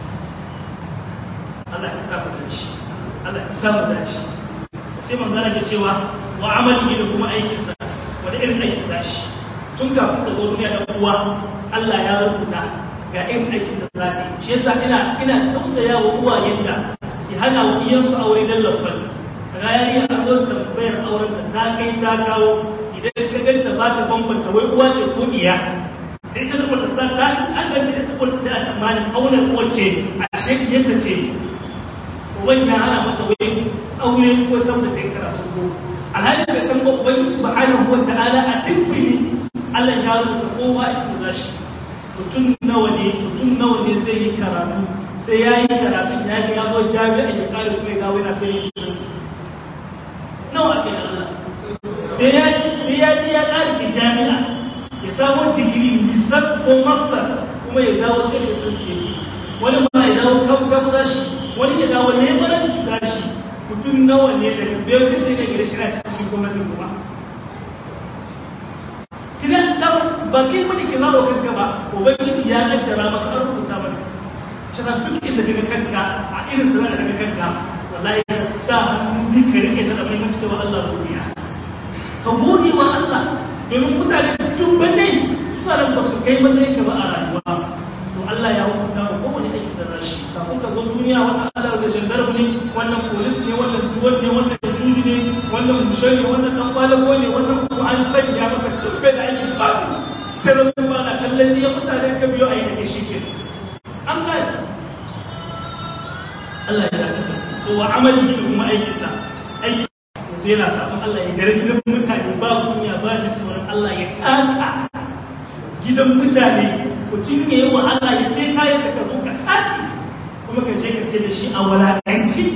Allah ya sa mu dace Allah ya sa mu dace sai manzana ke cewa wa amali da kuma aikinsa wani irin aikin dashi tun kafin ka zo duniya da uwa Allah ya rubuta ga irin aikin da za shi yasa ina ina tausaya wa uwayen da ki hana wa iyansu aure dan lafal rayariya a zo tambayar auren da ta kai ta kawo idan ka ganta ba ta bambanta wai uwa ce ko iya da ita da wata sa ta an ganta da ta wata sai a tsammanin auren wace a shekiyarta ce uban ya hana mata wai aure ko saboda ta yi karatu ko alhali bai san ba ubangi subhanahu wa ta'ala a tinkini Allah ya rubuta kowa ita da shi mutum nawa ne mutum nawa ne zai yi karatu sai ya yi karatun ya ga ya zo jami'a ya kare kuma ya gawo yana sai ya ci nawa ake da Allah sai ya ci sai ya ji ya kare ki jami'a ya samu digiri research ko master kuma ya dawo sai ya san shi wani ma ya dawo kan kan shi wani ya dawo lebaranci gashi mutum nawa ne daga biyar da sai da gida shi na cikin gwamnatin kuma kidan da ba kai wani kira wa kanka ba ubangiji ya kaddara maka an rubuta maka shana duk inda kaga kanka a irin sanar da kaga kanka wallahi sa hannu ni ka rike da mai mutunta wa Allah rubiya ka gode wa Allah domin mutane dubbanai suna da ba su kai matsayin ka ba a rayuwa to Allah ya hukunta wa kowane aiki da rashi kafin ka zo duniya wannan Allah da jandarmu ne wannan polis ne wannan duwan ne wannan juji ne wannan mushe ne wannan dan kwalago ne wannan kuma an sanya masa kubbe da aikin babu sai da kuma na kallon ne mutane ka biyo a yi da shi ke an gane Allah ya dace to wa amali da kuma aikinsa aiki yanzu yana sabon Allah ya gare gidan mutane ba kunya ba jin tsoron Allah ya taka gidan mutane mutum ya yi wa Allah ya sai kayan sa ka zo ka sace kuma ka je ka sai da shi a walakanci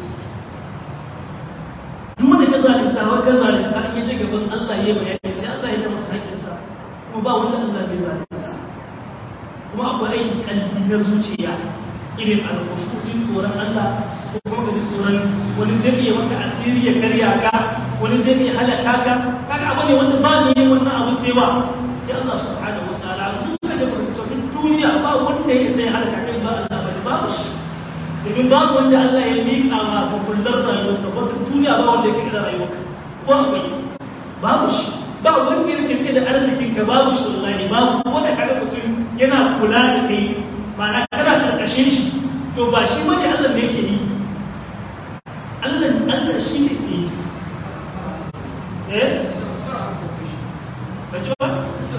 duk wanda ka zalunta wa ka zalunta in ya je gaban Allah ya bayani sai Allah ya ta masa haƙƙinsa kuma ba wanda Allah zai zalunta kuma akwai aikin kalbi na zuciya irin alkhushutin tsoron Allah ko kuma ka ji tsoron wani zai iya maka asiri ya karya ka wani zai iya halaka ka kaga abu ne wanda ba ne wannan abu sai ba sai Allah subhanahu wataala duk da mutum duniya ba wanda ya sai halaka kai ba Allah ba babu shi domin babu wanda Allah ya miƙa ma ga kullar rayuwar ka wata duniya ba wanda yake da rayuwar ka ko akwai babu shi ba wanda yake da arzikin ka babu shi wallahi babu wanda kaga mutum yana kula da kai ma'ana kana karkashin shi to ba shi bane Allah ne yake yi Allah Allah shi ne ke yi eh kace ba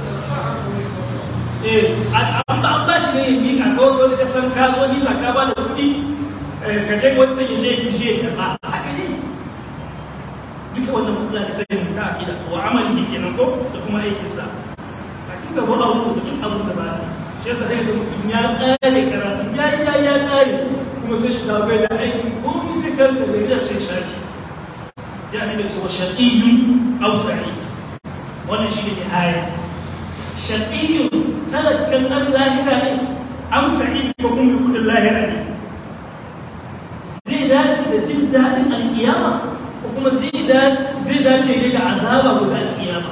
eh an ba an ba shi ne yi ka ko ko da san ka zo ni ba ka ba da kuɗi ka je wancan ya je ki je ba haka ne duka wannan matsala ce ta yin ta akida wa amali kenan ko da kuma aikinsa a cikin gaba a rubuta duk abin da ba ta shi yasa sai da mutum ya kare karatu ya ya ya kare kuma sai shi dawo bai da aiki ko mi sai karanta da ya ce shafi sai an ce wa shaqiyyun aw sa'id wannan shi ne nihaya shaqiyyun talakkan an lahira ne am sa'id ko kuma kudin lahira ne zai dace da jin daɗin alkiyama ko kuma zai dace ne da azaba gobe alkiyama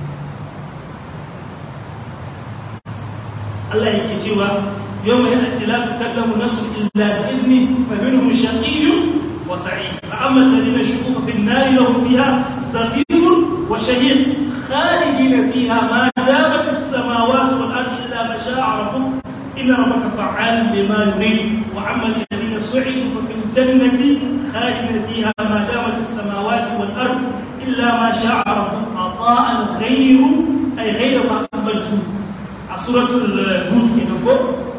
Allah yake cewa yau mai yadda la takallamu nafsu illa bi idni fa minhum shaqiyyun wa sa'id fa amma alladhina shuqu fi an-nar lahum fiha zafirun wa shahiq khalidin fiha ma damat as-samawati wal ardu illa ma sha'a rabbuk inna rabbaka fa'alun lima yurid wa amma alladhina su'idu fa fil jannati khalidin fiha ma damat as-samawati wal ardu illa ma sha'a rabbuk ata'an ghayru ay ghayra majhul suratul hud ke ko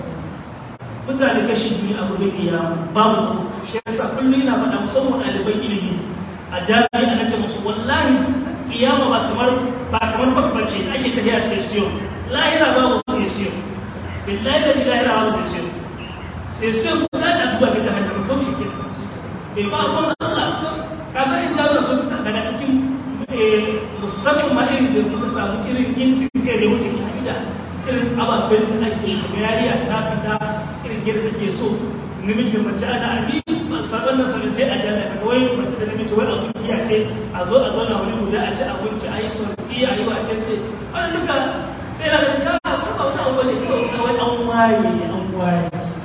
mutane kashi biyu a gobe kiyama babu shi yasa kullum ina faɗa musamman ɗaliban ilimi a jami'a na ce musu wallahi kiyama ba kamar ba kamar fakbace ake tafiya session lahira babu session billahi da lahira babu session session ko za ta duba ga jahannama kawai shi ke bai ba abun Allah ka san in zauna sun daga cikin musamman ma irin da muka samu irin yin cikin da wuce ka'ida irin ababen da ake yariya ta fita irin yadda take so namiji da mace ana abi sabon nan sanin sai a jana ka wai mace da namiji wani abu kiya ce a zo a zauna wani guda a ci abinci a yi sorti a yi wace ce wani duka sai na da ka ka ba wani abu ne kawai an waye an waye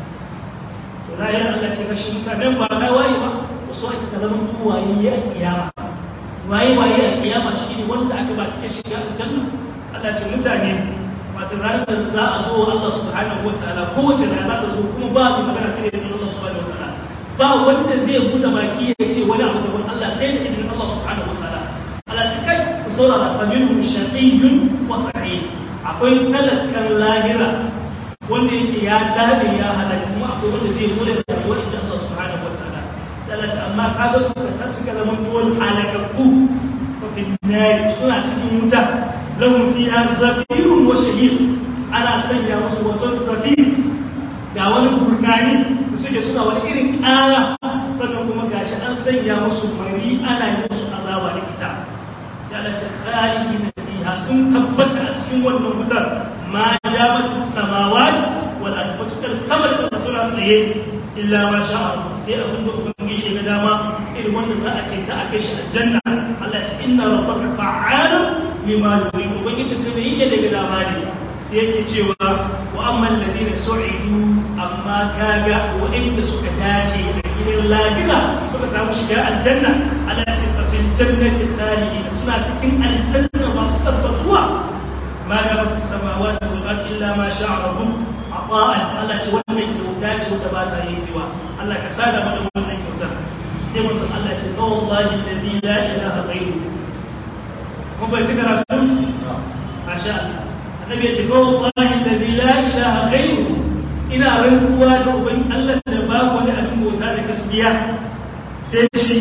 to na yi Allah ce kashi mutanen ba na waye ba wasu ake ka zama waye a kiyama waye waye a kiyama shi ne wanda aka ba take shiga aljanna Allah ce mutane wato ranar da za a zo Allah subhanahu wataala kowace rana za ta zo kuma ba mai magana sai da Allah subhanahu wataala ba wanda zai buɗe baki ya ce wani abu daban Allah sai da idan Allah subhanahu wataala Allah sai kai ku saurara fa minhum shaqiyyun wa sa'id akwai talakan lahira wanda yake ya dade ya halaka kuma akwai wanda zai bude da rayuwar ita Allah subhanahu wataala sai Allah ce amma kaga suka ta suka zama dole halakakku fa bin nar suna cikin wuta lahum fiha zafirun wa shahid ana sanya musu wato zafir ga wani burkani da suke suna wani irin ƙara sannan kuma gashi an sanya musu fari ana yi musu azaba da ita sai Allah ce khalidina fiha sun tabbata a cikin wannan wutar ma damat samawati wal ardi fatukar sama da suna tsaye illa ma sha Allah sai abin da ubangiji ga dama irin wanda za a ce ta a kai shi aljanna Allah ya ce inna rabbaka fa'alun lima yuridu ubangiji ta yi yadda daga dama ne sai yake cewa wa amma alladhina su'idu amma kaga waɗanda suka dace da gidan lafiya suka samu shiga aljanna Allah ya ce fa fil jannati khalidin suna cikin aljanna masu tabbatuwa ma da rabu samawati wal ardi illa ma sha'a rabbuk ata'an Allah ce wannan kyauta ce wata ba ta yankewa Allah ka sada mana wannan kyautar sai mutum Allah ce fa wallahi alladhi la ilaha ghayruhu ko bai ci karatu masha Allah annabi ya ce fa wallahi alladhi la ilaha ghayruhu ina rantsuwa da uban Allah da babu wani abin bauta da gaskiya sai shi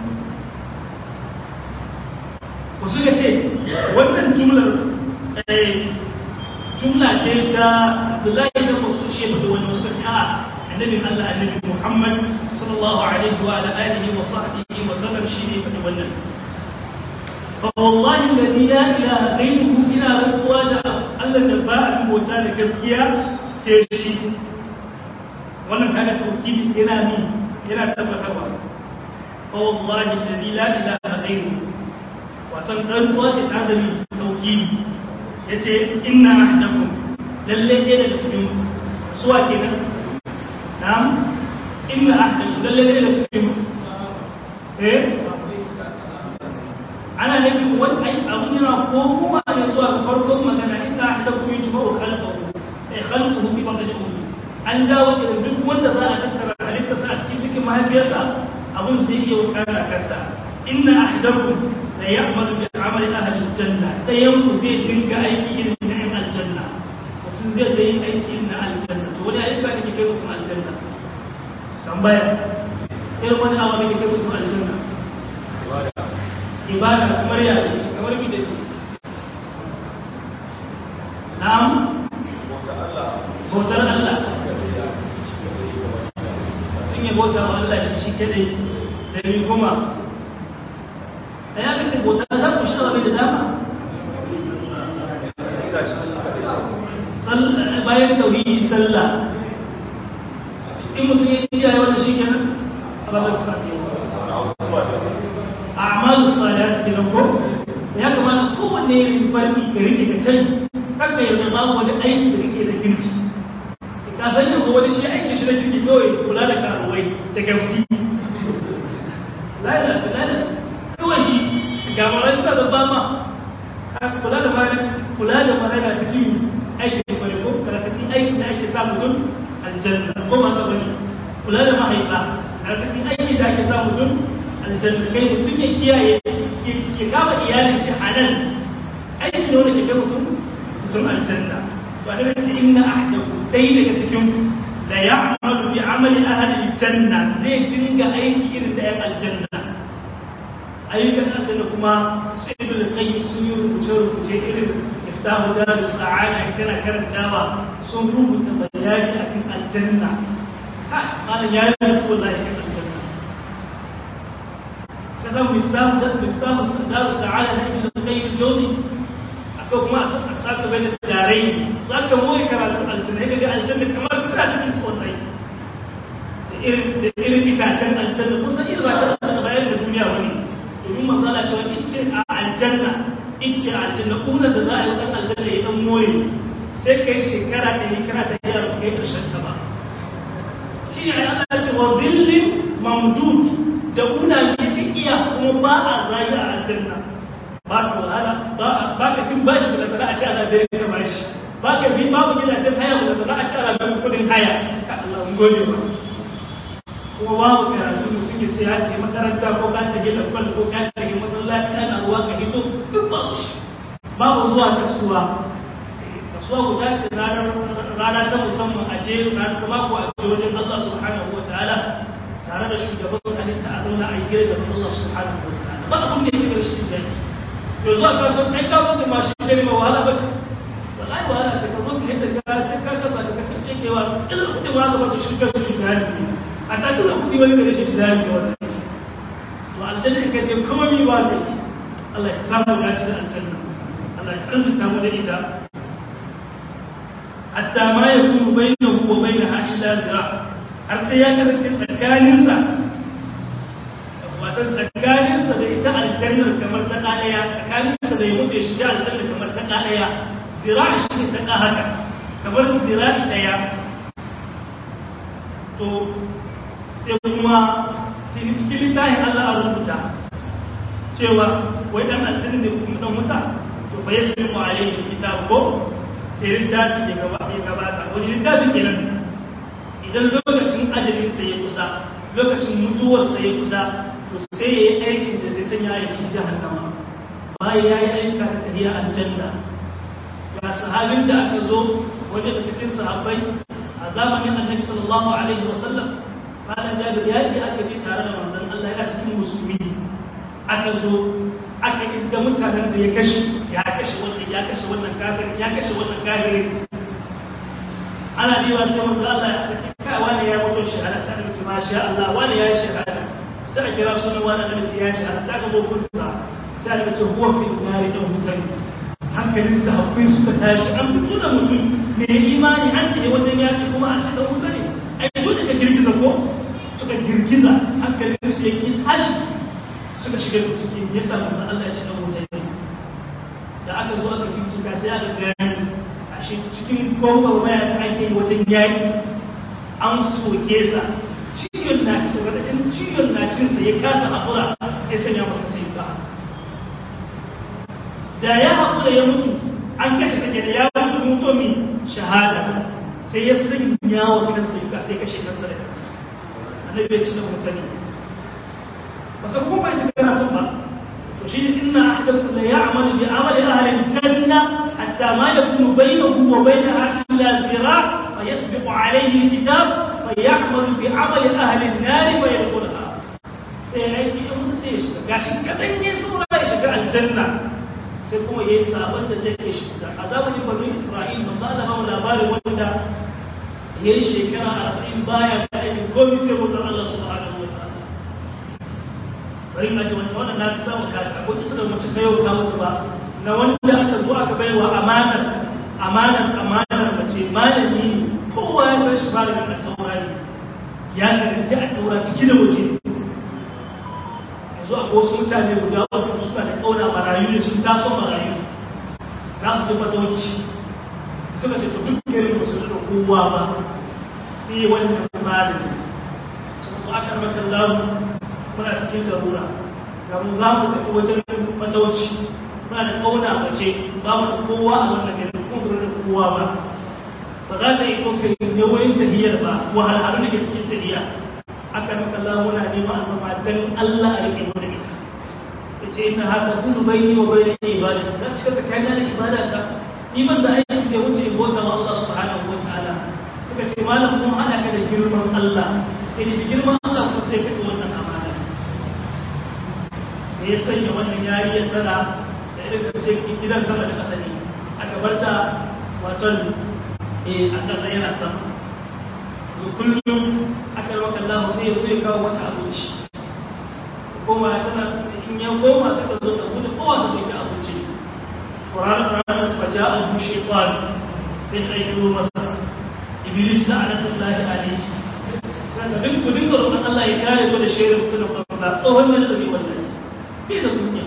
ku suka ce wannan jumlar jumla ce ta Abdullahi da wasu ce da wani suka ce a annabi Allah annabi Muhammad sallallahu alaihi wa alihi wa sahbihi wa sallam shi ne fadi wannan fa wallahi alladhi la ilaha ghayruhu ina rantsuwa da Allah da ba abin bauta da gaskiya sai shi wannan kaga tauhidi yana ni yana tabbatarwa fa wallahi alladhi la ilaha ghayruhu watan rantsuwa ce ta da tauhidi yace inna ahdakum lalle ne daga cikin suwa kenan na'am inna ahdakum lalle ne daga cikin eh ana nufin wani ai abun yana ko kuma ne zuwa ga farkon magana inna ahdakum yujma'u khalqahu eh khalquhu fi batni ummi an dawo da duk wanda za a tattara halittarsa a cikin cikin mahaifiyarsa abun zai iya wakana kansa inna ahdakum la ya'malu bi amali ahli aljanna dayan ku zai dinga aiki irin na yan aljanna mutum zai da yin aiki irin na aljanna to wani ayyuka da ke kai mutum aljanna tambaya irin wani abu da ke kai mutum aljanna ibada kamar ya kamar bi da na'am bautar Allah sun yi bauta wa Allah shi shi kadai da ni kuma da ya kace bauta za ku shi da dama bayan tauhidi sallah in mutum ya kiyaye wannan shi kenan Allah su faɗi a'malu salat kenan ko ya kamata kowanne ya yi farki ka rike ka can haka yanzu babu wani aiki da kake da kirki ka san yanzu wani shi aiki shi da kirki kawai kula da karuwai da gaski lada lada kawai shi ga mara suna da bama kula da mara kula da mara na cikin aikin kwale ko kana cikin aikin da ake sa mutum aljanna ko ma ka bane kula da mahaifa na cikin aikin da ake sa mutum aljanna kai mutum ya kiyaye ya kama iyalin shi a nan aikin ne wanda ke kai mutum mutum aljanna to a daga cikin na ahdaku dai daga cikin la ya'malu bi amali ahli aljanna zai dinga aiki irin da yan aljanna ayyukan aljanna kuma sai da kai sun yi rubuce rubuce irin iftahu darus sa'ada kana karantawa sun rubuta bayani akan aljanna ha kana ya yi wallahi kan aljanna kaza miftahu da miftahu darus sa'ada da ibn qayyim jawzi akwai kuma asaka bai da darai zaka moyi karatu aljanna kaga aljanna kamar kana cikin tuwon rai da irin da irin itacen aljanna kusan irin ba ta bayan da duniya wani domin manzala cewa in ce a aljanna in ce a aljanna kuna da za a yi dan aljanna ya dan more sai kai shekara ɗari kana ta yi ba kai ƙarshen ta ba shi ne Allah ce wa zillin mamdud da kuna kifikiya kuma ba a zagi a aljanna ba ka wahala ba ka cin bashi da za a ci ana da ya bashi ba ka bi babu gidajen haya da za a ci ana da kudin haya ka Allah mun gode ba kuma babu karatu mutum ya ce ya ke makaranta ko ka tage da kwal ko ka tage masallaci ana ruwa ka hito duk babu shi babu zuwa kasuwa kasuwa guda ce rana ta musamman a je ranar kuma ko a je wajen Allah subhanahu wa ta'ala tare da shugaban halitta a zauna a yi da Allah subhanahu wa ta'ala ba abin da ya fi shi da to zuwa kasuwa ai kasuwa ma shi ne ma wahala ba ce wallahi wahala ce ka zo ka yadda ka sai ka kasa da ka kake kewa idan kudin ma ka ba su shiga su shiga ne a ta tuna kudi wani da rashin da yake wannan to aljanna ka je komai ba da ki Allah ya samu dace da aljanna Allah ya arzuta mu da ita hatta ma yakunu bainahu wa bainaha illa zira har sai ya kasance tsakaninsa watan tsakaninsa da ita aljannar kamar ta ɗaya tsakaninsa da ya mutu ya shiga aljanna kamar ta ɗaya zira shi ne ta haka kamar zira ɗaya to sai kuma cikin littafin Allah a rubuta cewa wai dan aljanna ne kuma dan wuta to fa yasbiqu alayhi kitab ko sai littafi ya gaba ya gabata wani littafi kenan idan lokacin ajalin sa ya kusa lokacin mutuwar sa ya kusa to sai ya yi aikin da zai sanya ya yi jahannama bayan ya yi aika da tafiya aljanna ga sahabin da aka zo wani da cikin sahabbai a zamanin annabi sallallahu alaihi wasallam malam jabir ya yi aka ce tare da manzon Allah yana cikin musulmi aka zo aka isga mutanen da ya kashe ya kashe wannan ya kashe wannan kafir ya kashe wannan kafir ana riwa sai manzon Allah ya ce kai wani ya mutu shahada sai da ce masha Allah wani ya yi shahada sai a kira sunan wani da ce ya shahada sai ka zo kunsa sai aka ce huwa fi nari dan mutane hankalin sahabbai suka tashi an fito da mutum mai imani an ne wajen yaƙi kuma a cikin wuta ne ai dole ka girgiza ko suka girgiza hankalin su yake tashi suka shiga cikin ya sa manzo Allah ya ci dan wuta ne da aka zo aka bincika sai aka gani a shi cikin gwamnati maya da ake yi wajen yaƙi an soke sa ciwon na cin radadin ciwon na cin sa ya kasa haƙura sai sanya maka sai ba da ya haƙura ya mutu an kashe sake da ya mutu mutu min shahada sai ya sanya wa kansa yuka sai kashe kansa da kansa annabi ya ci da mutane ba san kuma bai kana tun ba to shi inna ahadakum la ya'malu bi amali ahli al-janna hatta ma yakunu bainahu wa bainaha illa zira fa yasbiqu alayhi al-kitab fa ya'malu bi amali ahli an-nar fa yadkhulha sai aiki da mutu sai ya shiga gashi kadan ne saura ya shiga aljanna sai kuma ya yi sabon da zai kai shi da a zamanin banu isra'il ban ba da mamu labarin wanda ya yi shekara arba'in baya da aikin komi sai mutum allah subhanahu wa ta'ala bari na ji wani wannan na fi zama kata akwai isa da mace kayo ta mutu ba na wanda aka zo aka bai wa amanar amanar amanar mace malami ne kowa ya san shi malamin a taurari ya karanci a taura ciki da waje yanzu a wasu mutane guda uku suna da kauna marayu ne sun taso marayu za su ji fatauci suka ce to duk garin ba su da kowa ba sai wannan malami su kuma aka maka lamu muna cikin garura ga mu za mu tafi wajen fatauci muna da kauna mace ba mu da kowa a wannan garin kuma da kowa ba ba za ta yi ɗaukar yawayin tahiyar ba wahalhalu da ke cikin tahiya aka maka Allah muna neman alfama dan Allah a rike mu da isa yace inna haka kullu bayni wa bayna ibadati dan cika tsakanin da ibadata ni ban da aikin da wuce bota wa Allah subhanahu wa ta'ala suka ce malam mun hada ka da girman Allah sai da girman Allah kuma sai ka wannan amana sai ya sanya wannan yariya tana da irin kace gidan sama da ƙasa ne aka barta wato eh a ƙasa yana sama kullum aka rauka Allah sai ya zai kawo wata abinci koma ya tana in ya koma sai ka zo da gudu kowa da kai abinci Qur'an Qur'an sa ja abu shaytan sai ya yi masa iblis da anatullahi alayhi kaga duk gudun da roƙon Allah ya kare ku da shirin mutum da tsohon nan da bai wannan bai da kunya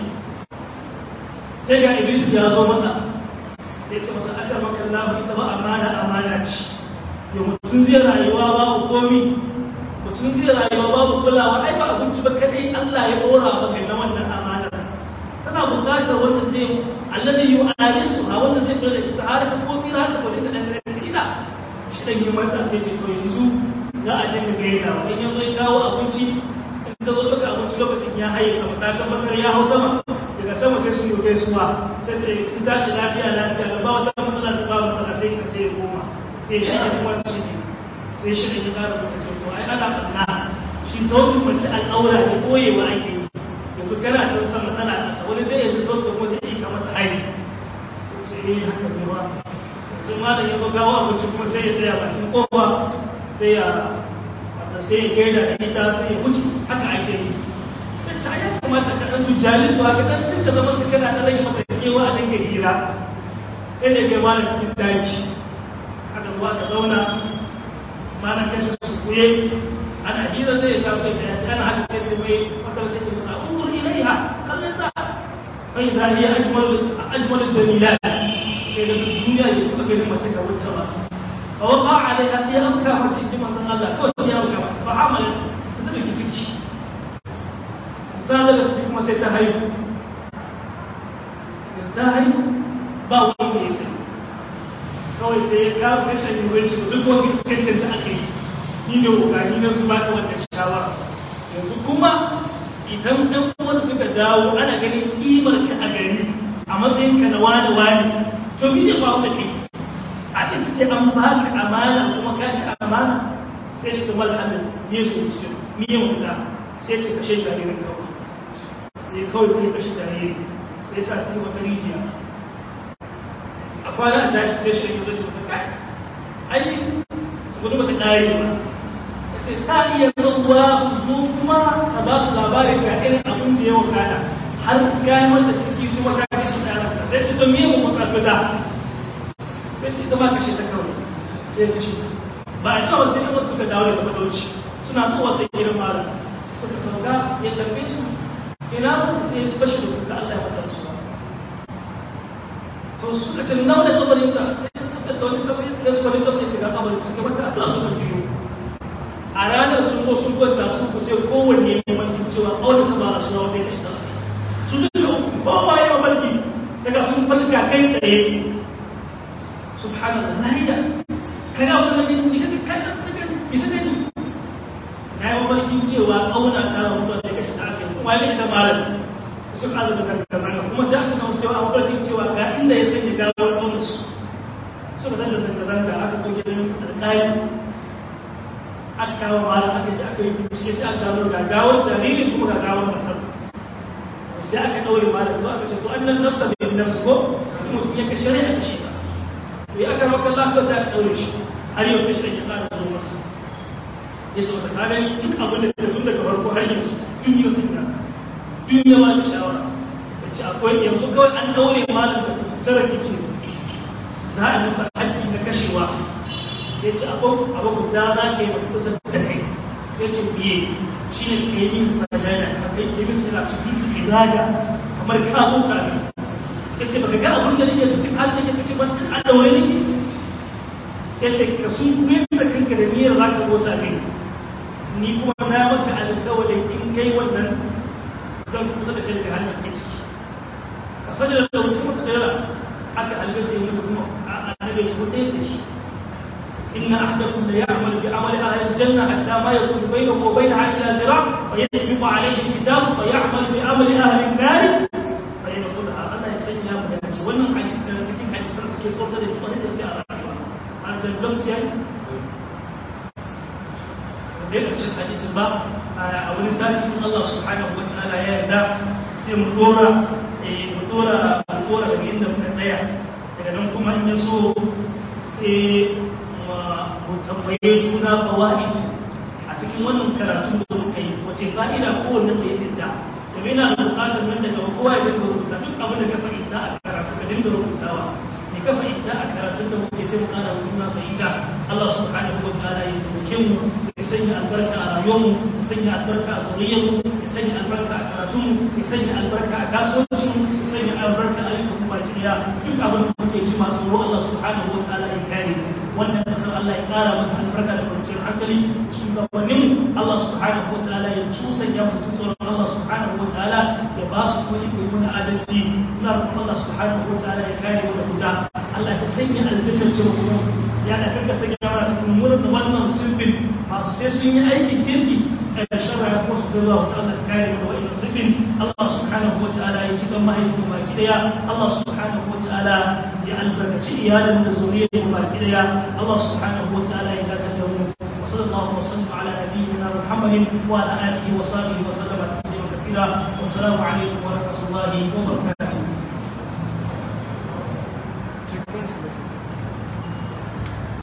sai ga iblis ya zo masa sai ce masa aka maka Allah ita ba amana amana ce yau mutum zai rayuwa babu komi mutum zai rayuwa babu kulawa ai ba abinci ba kadai Allah ya dora maka na wannan amana kana bukatar wanda zai alladhi yu'alisu ha wanda zai kula da ita har ka komi za ka kula da dan ila shi dan yi masa sai ce to yanzu za a dinga gaida wa in yazo ya kawo abinci in ka zo maka abinci lokacin ya haye sama ta tabbatar ya hau sama daga sama sai sun yi gaisuwa sai da kin tashi lafiya lafiya da ba wata matsala sai ba matsala sai ka sai ya koma sai shi ne kuma shi ne sai shi ne ya ƙara zuwa ce ko ai ana ɓanna shi sautin mace al'aura ne koyewa ake yi yanzu kana can sama tana ƙasa wani zai yanzu sautin kuma zai iya kamar hari sai ce eh haka ne ba yanzu ma da ya zo gawo abinci kuma sai ya tsaya bakin kofa sai ya wata sai ya gaida da ita sai ya wuce haka ake yi sai ce ai ya kamata ka ɗan tujali su haka ɗan duka zaman ka kana ɗan rage maka kewa a dinga hira sai da kai mana cikin daji aka zuwa ka zauna mana kashe su kuye ana hira zai taso da yaji ana haka sai ce mai wata sai ce masa unzur ilaiha kallon ta fa idza hiya ajmal ajmal jamilat sai da duniya ya kuma gani mace ka wuta ba fa waqa alaiha sai amka mata inji manzon Allah kawai sai ya amka mata fa amalat su da ciki sai daga cikin kuma sai ta haihu ta haihu ba wani mai sai kawai sai ya kawo sai shan yi wacce duk wani iskancin da aka yi ni ne kokari na zuba ta wannan shawara yanzu kuma idan ɗan uwan suka dawo ana ganin kimar ka a gari a matsayin ka na wani wani to mi ne ba wuce kai a iske an baka amana kuma ka ci amana sai shi kuma alhamdul ne su cikin ni ya mutu sai ce kashe jaririn kawai sai kawai kuma kashe jaririn sai sa su wata rijiya a kwana a tashi sai shi da cikin kai ai su gudu bata ƙare ba ta ce ta iya zuwa su zo kuma ta ba su labarin ga irin abin da ya wakana har gani mata ciki kuma ta kashe ɗaranta sai ce don miyan mu ƙarfi da sai ce ita ma kashe ta kawai sai ya kashe ta ba a jawo sai ɗan suka dawo daga madauci suna zuwa sai gidan malam suka sauka ya tarbe su ina mutu sai ya ci bashi da kuka Allah ya mata su to suka ce nawa da kabarin ta sai suka da wani kabarin da su wani kabarin ce ga kabarin suka mata Allah suka jiyo a ranar sun zo sun kwanta su ku sai kowanne ya mafi cewa kawai su ba su rawa bai kashi da su duka kowa ya mafarki sai ga sun falka kai tsaye subhanallah na hida kana wani mafi ita ka kallon ita ka ni na yi mafarkin cewa kauna ta rawa da kashi ta aka yi kuma ya ita malam sun azaba zanga-zanga kuma sai aka kawo cewa an farkin cewa ga inda ya sanya gawar bonus suka zanga zanga-zanga aka ko gidan alƙali aka kawo mara aka ce aka yi bincike sai aka gano ga gawar jaririn kuma ga gawar matar sai aka ɗaure mara to aka ce to an nan nafsa bai nafsa ko mutum ya kashe rai a kashe sa to ya aka maka lafiya sai aka ɗaure shi har yau sai shi ya ƙara zo masa ya ce masa ka gani duk abin da tun daga farko har yanzu duk yau sai ka duniya ba da shawara da ce akwai yanzu kawai an daure malam da kusurar rikici za a masa haƙƙi na kashewa sai ce akwai abu guda za ka yi mafi da kai sai ce biye shi ne ka yi min sadana ka kai ke min sana su tutu ibada kamar ka huta ne sai ce baka ga abin da nake cikin hali nake cikin ban an daure nake sai ce ka sun kuyar da kanka da niyyar za ka huta ne ni kuma na maka alƙawarin in kai wannan zan kusa da kai da hannun ke ciki a sanya da wasu masu ɗaya aka halbe sai mutu kuma a annabi ci wata yake shi inna ahdakum la ya'mal bi amali ahli al-janna hatta ma yakun bainahu wa bainaha illa zira' fa yasbiqu alayhi al-kitab fa ya'mal bi amali ahli an-nar fa yadkhulha Allah ya sanya mu da shi wannan hadisi da cikin hadisan suke tsota da kwarai da sai a rayuwa an jannatu yayi da ya ƙarshen hadisin ba a wani sati in Allah subhanahu wa ta'ala ya yarda sai mu dora mu dora mu dora daga inda muka tsaya daga nan kuma in ya so sai mu tambaye juna fawaid a cikin wannan karatu da muka yi wace fa'ida kowanne da ya tinta domin yana da buƙatar nan daga kowa ya dinga rubuta duk abin da ka fahimta a karatu ka dinga rubutawa ne ka fahimta a karatun da muke sai mu ƙara juna fahimta Allah subhanahu wa ta'ala ya taimake mu ya sanya albarka a rayuwarmu ya sanya albarka a zuriyarmu ya sanya albarka a karatunmu ya sanya albarka a kasuwancinmu ya sanya albarka a ayyukan baki daya duk abin da muke ji masu tsoro Allah subhanahu wa ta'ala ya kare wannan kasar Allah ya kara mata albarka da kwanciyar hankali shugabannin Allah subhanahu wa ta'ala ya tusanya mutu tsoron Allah subhanahu wa ta'ala ya ba su kuma iko yi mana adalci muna roƙon Allah subhanahu wa ta'ala ya kare mu da fita Allah ya sanya aljannar ce mu ya da kanka sanya mana cikin murna wannan sulbin masu sai sun yi aikin kirki da shara ya kuma su ga zuwa wata Allah kare da wa'in sifin Allah subhanahu wa ta'ala ya cikin mahaifin baki daya Allah subhanahu wa ta'ala ya albarkaci iyalin da zuriyar mu baki daya Allah subhanahu wa ta'ala ya dace da mu wa sallallahu wa sallam ala nabiyyina Muhammadin wa ala alihi wa sahbihi wa sallama taslima kathira wa assalamu alaikum wa rahmatullahi wa barakatuh